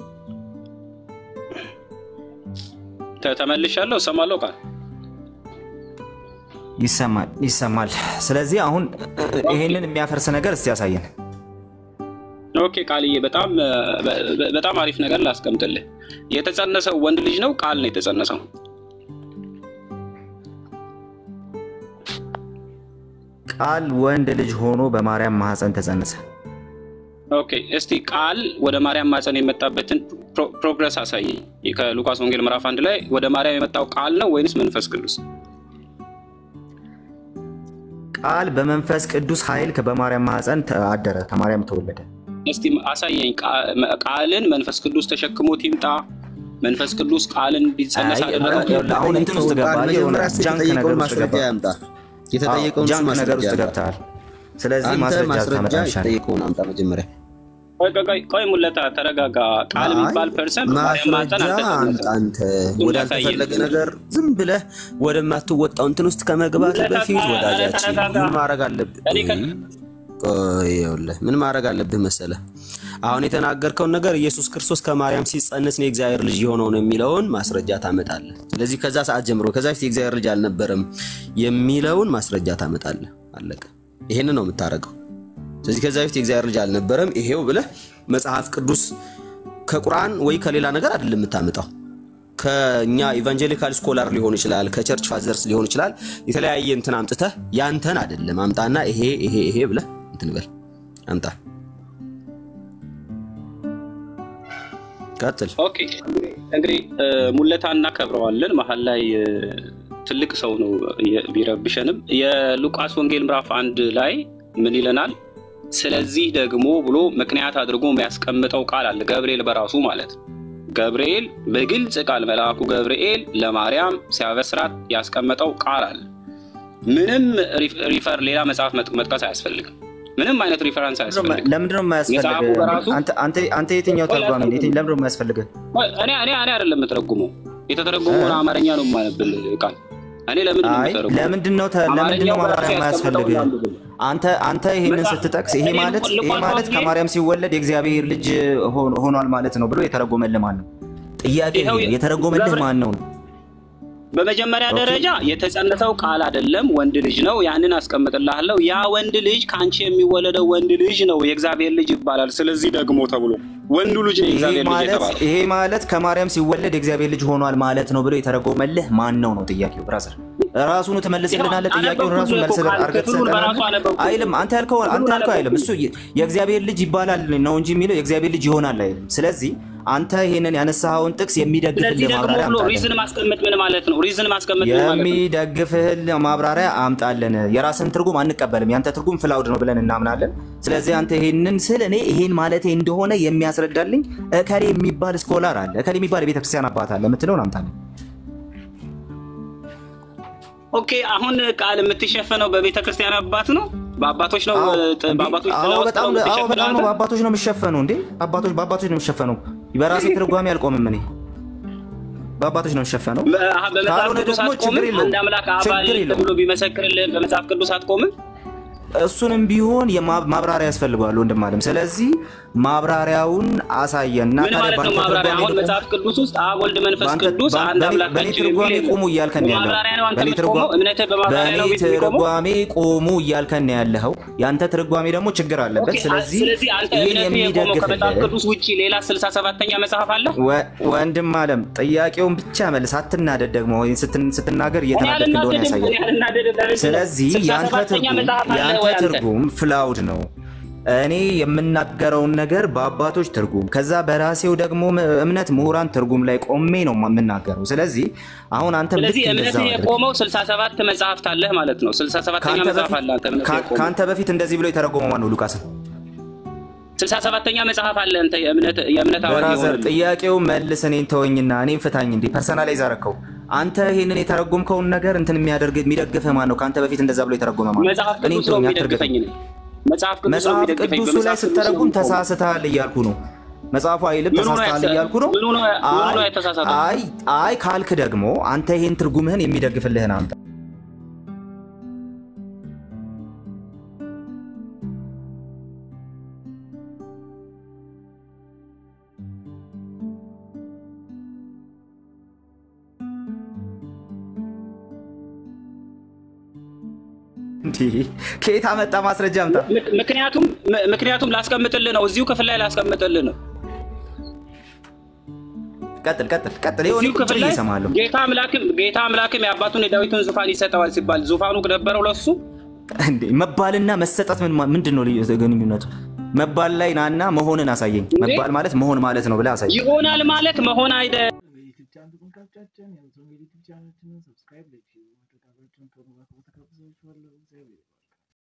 ተ- ተመልሻለሁ። እሰማለሁ ቃል ይሰማል ይሰማል። ስለዚህ አሁን ይህንን የሚያፈርስ ነገር እስቲ ያሳየን። ኦኬ ቃልዬ፣ በጣም በ- በ- በጣም አሪፍ ነገር ላስቀምጥልህ። የተጸነሰው ወንድ ልጅ ነው? ቃል ነው የተጸነሰው? ቃል ወንድ ልጅ ሆኖ በማርያም ማህፀን ተጸነሰ። ኦኬ እስቲ ቃል ወደ ማርያም ማፀን የመጣበትን ፕሮ- ፕሮግረስ አሳየኝ። ከሉቃስ ወንጌል ምዕራፍ አንድ ላይ ወደ ማርያም የመጣው ቃል ነው ወይንስ መንፈስ ቅዱስ? ቃል በመንፈስ ቅዱስ ኃይል በማርያም ማህፀን ተ- አደረ፣ ከማርያም ተወለደ። እስቲ አሳየኝ። ቃ- ቃልን መንፈስ ቅዱስ ተሸክሞት ይምጣ። መንፈስ ቅዱስ ቃልን እንዲጸነስ አይ፣ አደረገ። ይኸውልህ፣ አሁን እንትን ውስጥ ገባህ፣ የሆነ መጀመሪያ ጃንክ ነገር የተጠየቀውን ውስጥ ማስረጃ ገባህ። ያምጣ። አዎ፣ የተጠየቀውን ጃንክ ነገር ማስረጃ ውስጥ ያምጣ። ገብተሃል። ስለዚህ አንተ ማስረጃ ማስረጃ ታመጣልሻለህ። የተጠየቀውን አምጣ መጀመሪያ። ቆይ ቆይ ቆይ ቆይ ሙለታ ተረጋጋ። ቃል የሚባል ፐርሰን በማርያም ማፀን ማስረጃ አምጣ። አልተጸነሰም። አንተ እሱን ወዳልተፈለገ ያሳየን። ነገር ዝም ብለህ ወደማትወጣው እንትን ውስጥ ከመግባት በፊት ወዳጃችን ምን ማድረግ አለብህ? ቆይ ይኸውልህ ምን ማድረግ አለብህ መሰለህ? አሁን የተናገርከውን ነገር ኢየሱስ ክርስቶስ ከማርያም ሲጸነስ ነው የእግዚአብሔር ልጅ የሆነው ነው የሚለውን ማስረጃ ታመጣለህ። ስለዚህ ከዛ ሰዓት ጀምሮ ከዛ በፊት የእግዚአብሔር ልጅ አልነበረም የሚለውን ማስረጃ ታመጣለህ። አለቀ። ይሄንን ነው የምታደርገው። ስለዚህ ከዛ በፊት የእግዚአብሔር ልጅ አልነበረም ይሄው ብለህ መጽሐፍ ቅዱስ ከቁርአን ወይ ከሌላ ነገር አይደለም የምታመጣው። ከኛ ኢቫንጀሊካል ስኮላር ሊሆን ይችላል፣ ከቸርች ፋዘርስ ሊሆን ይችላል። የተለያየ እንትን አምጥተህ ያንተን አይደለም አምጣና ይሄ ይሄ ይሄ ብለህ እንትን በል አምጣ። ቀጥል። ኦኬ እንግዲህ እ፣ ሙለታ እናከብረዋለን። መሀል ላይ እ፣ ትልቅ ሰው ነው የ- ቢረብሸንም የሉቃስ ወንጌል ምዕራፍ አንድ ላይ ምን ይለናል? ስለዚህ ደግሞ ብሎ ምክንያት አድርጎ የሚያስቀምጠው ቃል አለ። ገብርኤል በራሱ ማለት ነው። ገብርኤል በግልጽ ቃል መልአኩ ገብርኤል ለማርያም ሲያበስራት ያስቀመጠው ቃል አለ። ምንም ሪፍ- ሪፈር ሌላ መጽሐፍ መጥ- መጥቀስ አያስፈልግም። ምንም አይነት ሪፈረንስ አያስፈልግም። ለምንድን ነው መጽሐፉ የማያስፈልግህ? በራሱ አንተ- አንተ- አንተ የትኛው ተርጓሚ ነህ? የትኝ- ለምንድን ነው የማያስፈልግህ? እኔ እኔ እኔ አይደለም የምተረጉመው የተተረጎመውን አማርኛ ነው የማነብል ቃል እኔ ለምንድን ነው አይ የምተረጉመው? ለምንድን ነው ተ- ለምንድን ነው አማርኛው በራሱ ማብራሪያ ያስቀመጠውን የማያስፈልግህ? ላንብብ። አንተ አንተ ይሄንን መጽሐፍ- ስትጠቅስ ይሄ እኔ ማለት ይሄ ሉቃስ ማለት ወንጌል- ከማርያም ሲወለድ የእግዚአብሔር ልጅ ሆ- ሆኗል ማለት ነው ብሎ የተረጎመልህ ማን ነው? ጥያቄ ይኸው ይሄ ነው። የተረጎመልህ ገብረ- ማን ነው? በመጀመሪያ ኦኬ። ደረጃ የተጸነሰው ቃል አይደለም፣ ወንድ ልጅ ነው። ያንን አስቀምጥልሃለሁ። ያ ወንድ ልጅ ከአንቺ የሚወለደው ወንድ ልጅ ነው፣ የእግዚአብሔር ልጅ ይባላል። ስለዚህ ደግሞ ተብሎ ወንዱ ልጅ ነው ይሄ የእግዚአብሔር ልጅ ማለት የተባለ ይሄ ማለት ከማርያም ሲወለድ የእግዚአብሔር ልጅ ሆኗል ማለት ነው ብሎ የተረጎመልህ ማን ነው ነው ጥያቄው። ብራዘር ራሱኑ ትመልስልናለህ። ጥያቄውን ራሱ መልስ አድርገህ ክፍሉን በራሱ ትሰጠናለህ። አነበብኩት። አይልም አንተ ያልከው አንተ ያልከው አይልም። እሱ የእግዚአብሔር ልጅ ይባላል ነው እንጂ የሚለው የእግዚአብሔር ልጅ ይሆናል አይልም። ስለዚህ አንተ ይሄንን ያነሳኸውን ጥቅስ ስለዚህ የሚደግፍልህ ደግሞ ማብራሪያ ብሎ አምጣለን። ሪዝን ማስቀመጥ ምን ማለት ነው? ሪዝን ማስቀመጥ ምን ማለት ነው? የሚደግፍህን ማብራሪያ አምጣለን። የራስን ትርጉም አንቀበልም። ያንተ ትርጉም ፍላውድ ነው ብለን እናምናለን። ስለዚህ አንተ ይሄንን ስል እኔ ይሄን ማለቴ እንደሆነ የሚያስረዳልኝ እከሌ የሚባል ስኮላር አለ፣ እከሌ የሚባል የቤተክርስቲያን አባት አለ የምትለውን አምጣለን። ኦኬ አሁን ቃል የምትሸፈነው በቤተ ክርስቲያን አባት ነው፣ በአባቶች ነው፣ አዎ፣ ጥ- እንዴ? በአባቶች አዎ፣ ጥላ ውስጥ በጣም ነው አዎ፣ በጣም ነው የምትሸፍነው በአባቶች ነው የሚሸፈነው። እንዴ አባቶች በአባቶች ነው የሚሸፈነው። በራሴ ትርጓሜ አልቆምም። እኔ በአባቶች ነው የሚሸፈነው። በ- በመጽሐፍ ካልሆነ ቅዱስ ደግሞ አትቆምም? ችግር የለውም። አንድ አምላክ አብ አለ ችግር የለውም። ተብሎ ቢመሰክርልህ በመጽሐፍ ቅዱስ አትቆምም? እሱንም ቢሆን የማ- ማብራሪያ ያስፈልገዋል ወንድም አለም። ስለዚህ ማብራሪያውን አሳየን እና ምን ታዲያ ማለት ነው በአንተ ማብራሪያ? ትርጓሜ አሁን ደግሞ መጽሐፍ ቅዱስ ውስጥ አብ ወልድ መንፈስ በአንተ- ቅዱስ በ- አንድ በእኔ- አምላክ በእኔ ናቸው ትርጓሜ የሚል ቁሙ እያልከን ያለው ማብራሪያ ነው አንተ በእኔ የምትቆመው? ትርጓ- እምነትህ በማብራሪያ ነው በእኔ የሚቆመው? ትርጓሜ ቁሙ እያልከን ያለኸው የአንተ ትርጓሜ ደግሞ ችግር አለበት። ኦኬ፣ ስለዚህ ስለዚህ አንተ ይህን እምነትህ የቆመው ከመጽሐፍ የሚደግፍልህ ቅዱስ ውጭ ሌላ ስልሳ ሰባተኛ መጽሐፍ አለ? ወ- ወንድም አለም ጥያቄውን ብቻ መልስ፣ አትናደድ። ደግሞ ወይም ስትን- ስትናገር እየተናደድክ እንደሆነ እኔ ያሳያል። አልናደድም። ለምንድን ነው? ስለዚህ ስልሳ የአንተ ሰባተኛ ትርጉም መጽሐፍ አለ የአንተ ወይ አንተ? ትርጉም ፍላውድ ነው። እኔ የምናገረውን ነገር በአባቶች ትርጉም ከዛ በራሴው ደግሞ እምነት ምሁራን ትርጉም ላይ ቆሜ ነው የምናገረው። ስለዚህ አሁን አንተ ልክ ስለዚህ እንደዛ እምነትህ የቆመው ስልሳ ሰባት መጽሐፍት አለህ ማለት ነው። ስልሳ ሰባተኛ ከአንተ መጽሐፍ በፊት- አለ አንተ እምነትህ ከ- የቆመው ከአንተ በፊት እንደዚህ ብሎ የተረጎመው ማነው? ሉቃስን ስልሳ ሰባተኛ መጽሐፍ አለ አንተ የእምነት የእምነት አዋቂ በራዘር የሆነልህ ጥያቄው መልስ፣ እኔን ተወኝና እኔም ፍታኝ። እንዴ ፐርሰናላይዝ አረከው። አንተ ይሄንን የተረጎምከውን ነገር እንትን የሚያደርግ የሚደግፍህ ማን ነው? ከአንተ በፊት እንደዛ ብሎ የተረጎመ ማን ነው? መጽሐፍ እኔን ቅዱስ ነው ተወኝ፣ የሚደግፈኝ አትርገፈኝ። ነው። መጽሐፍ ቅዱስ ነው መጽሐፍ የሚደግፈኝ። ቅዱሱ ላይ በመጽሐፍ ቅዱስ ነው ስተረጉም የምቆመው። ተሳስተሃል እያልኩ ነው። መጽሐፉ አይልም ምኑ ነው ተሳስተሃል ያተ- እያልኩ ነው። ምኑ ነው- ምኑ ነው አይ- የተሳሳተው? አይ አይ ካልክ ደግሞ አንተ ይሄን ትርጉምህን የሚደግፍልህን አምጣ። እንዲህ ከየት አመጣ ማስረጃ አምጣ። ምክ- ምክንያቱም ም- ምክንያቱም ላስቀምጥልህ ነው እዚሁ ክፍል ላይ ላስቀምጥልህ ነው። ቀጥል ቀጥል ቀጥል። ይኸው እኔ እዚሁ ቁጭ ክፍል ብዬ ላይ እሰማለሁ። ጌታ አምላክም ጌታ አምላክም የአባቱን የዳዊትን ዙፋን ይሰጠዋል ሲባል ዙፋኑ ነበረው ለሱ እንዴ መባልና መሰጠት ምን ማ- ምንድን ነው ልዩ- ግንኙነቱ? መባል ላይ ናና መሆንን አሳየኝ። እንዴ? መባል ማለት መሆን ማለት ነው ብለህ አሳየኝ። ይሆናል ማለት መሆን አይደ የዩቲዩብ ቻናል ተመልካቾቻችን የዩቲዩብ ቻናላችንን ሰብስክራይብ፣ ላይክ፣ ማድረግ አብራችሁን ከሆኑ በአክብሮት ጋብዛችኋለሁ። እግዚአብሔር ይባርክ።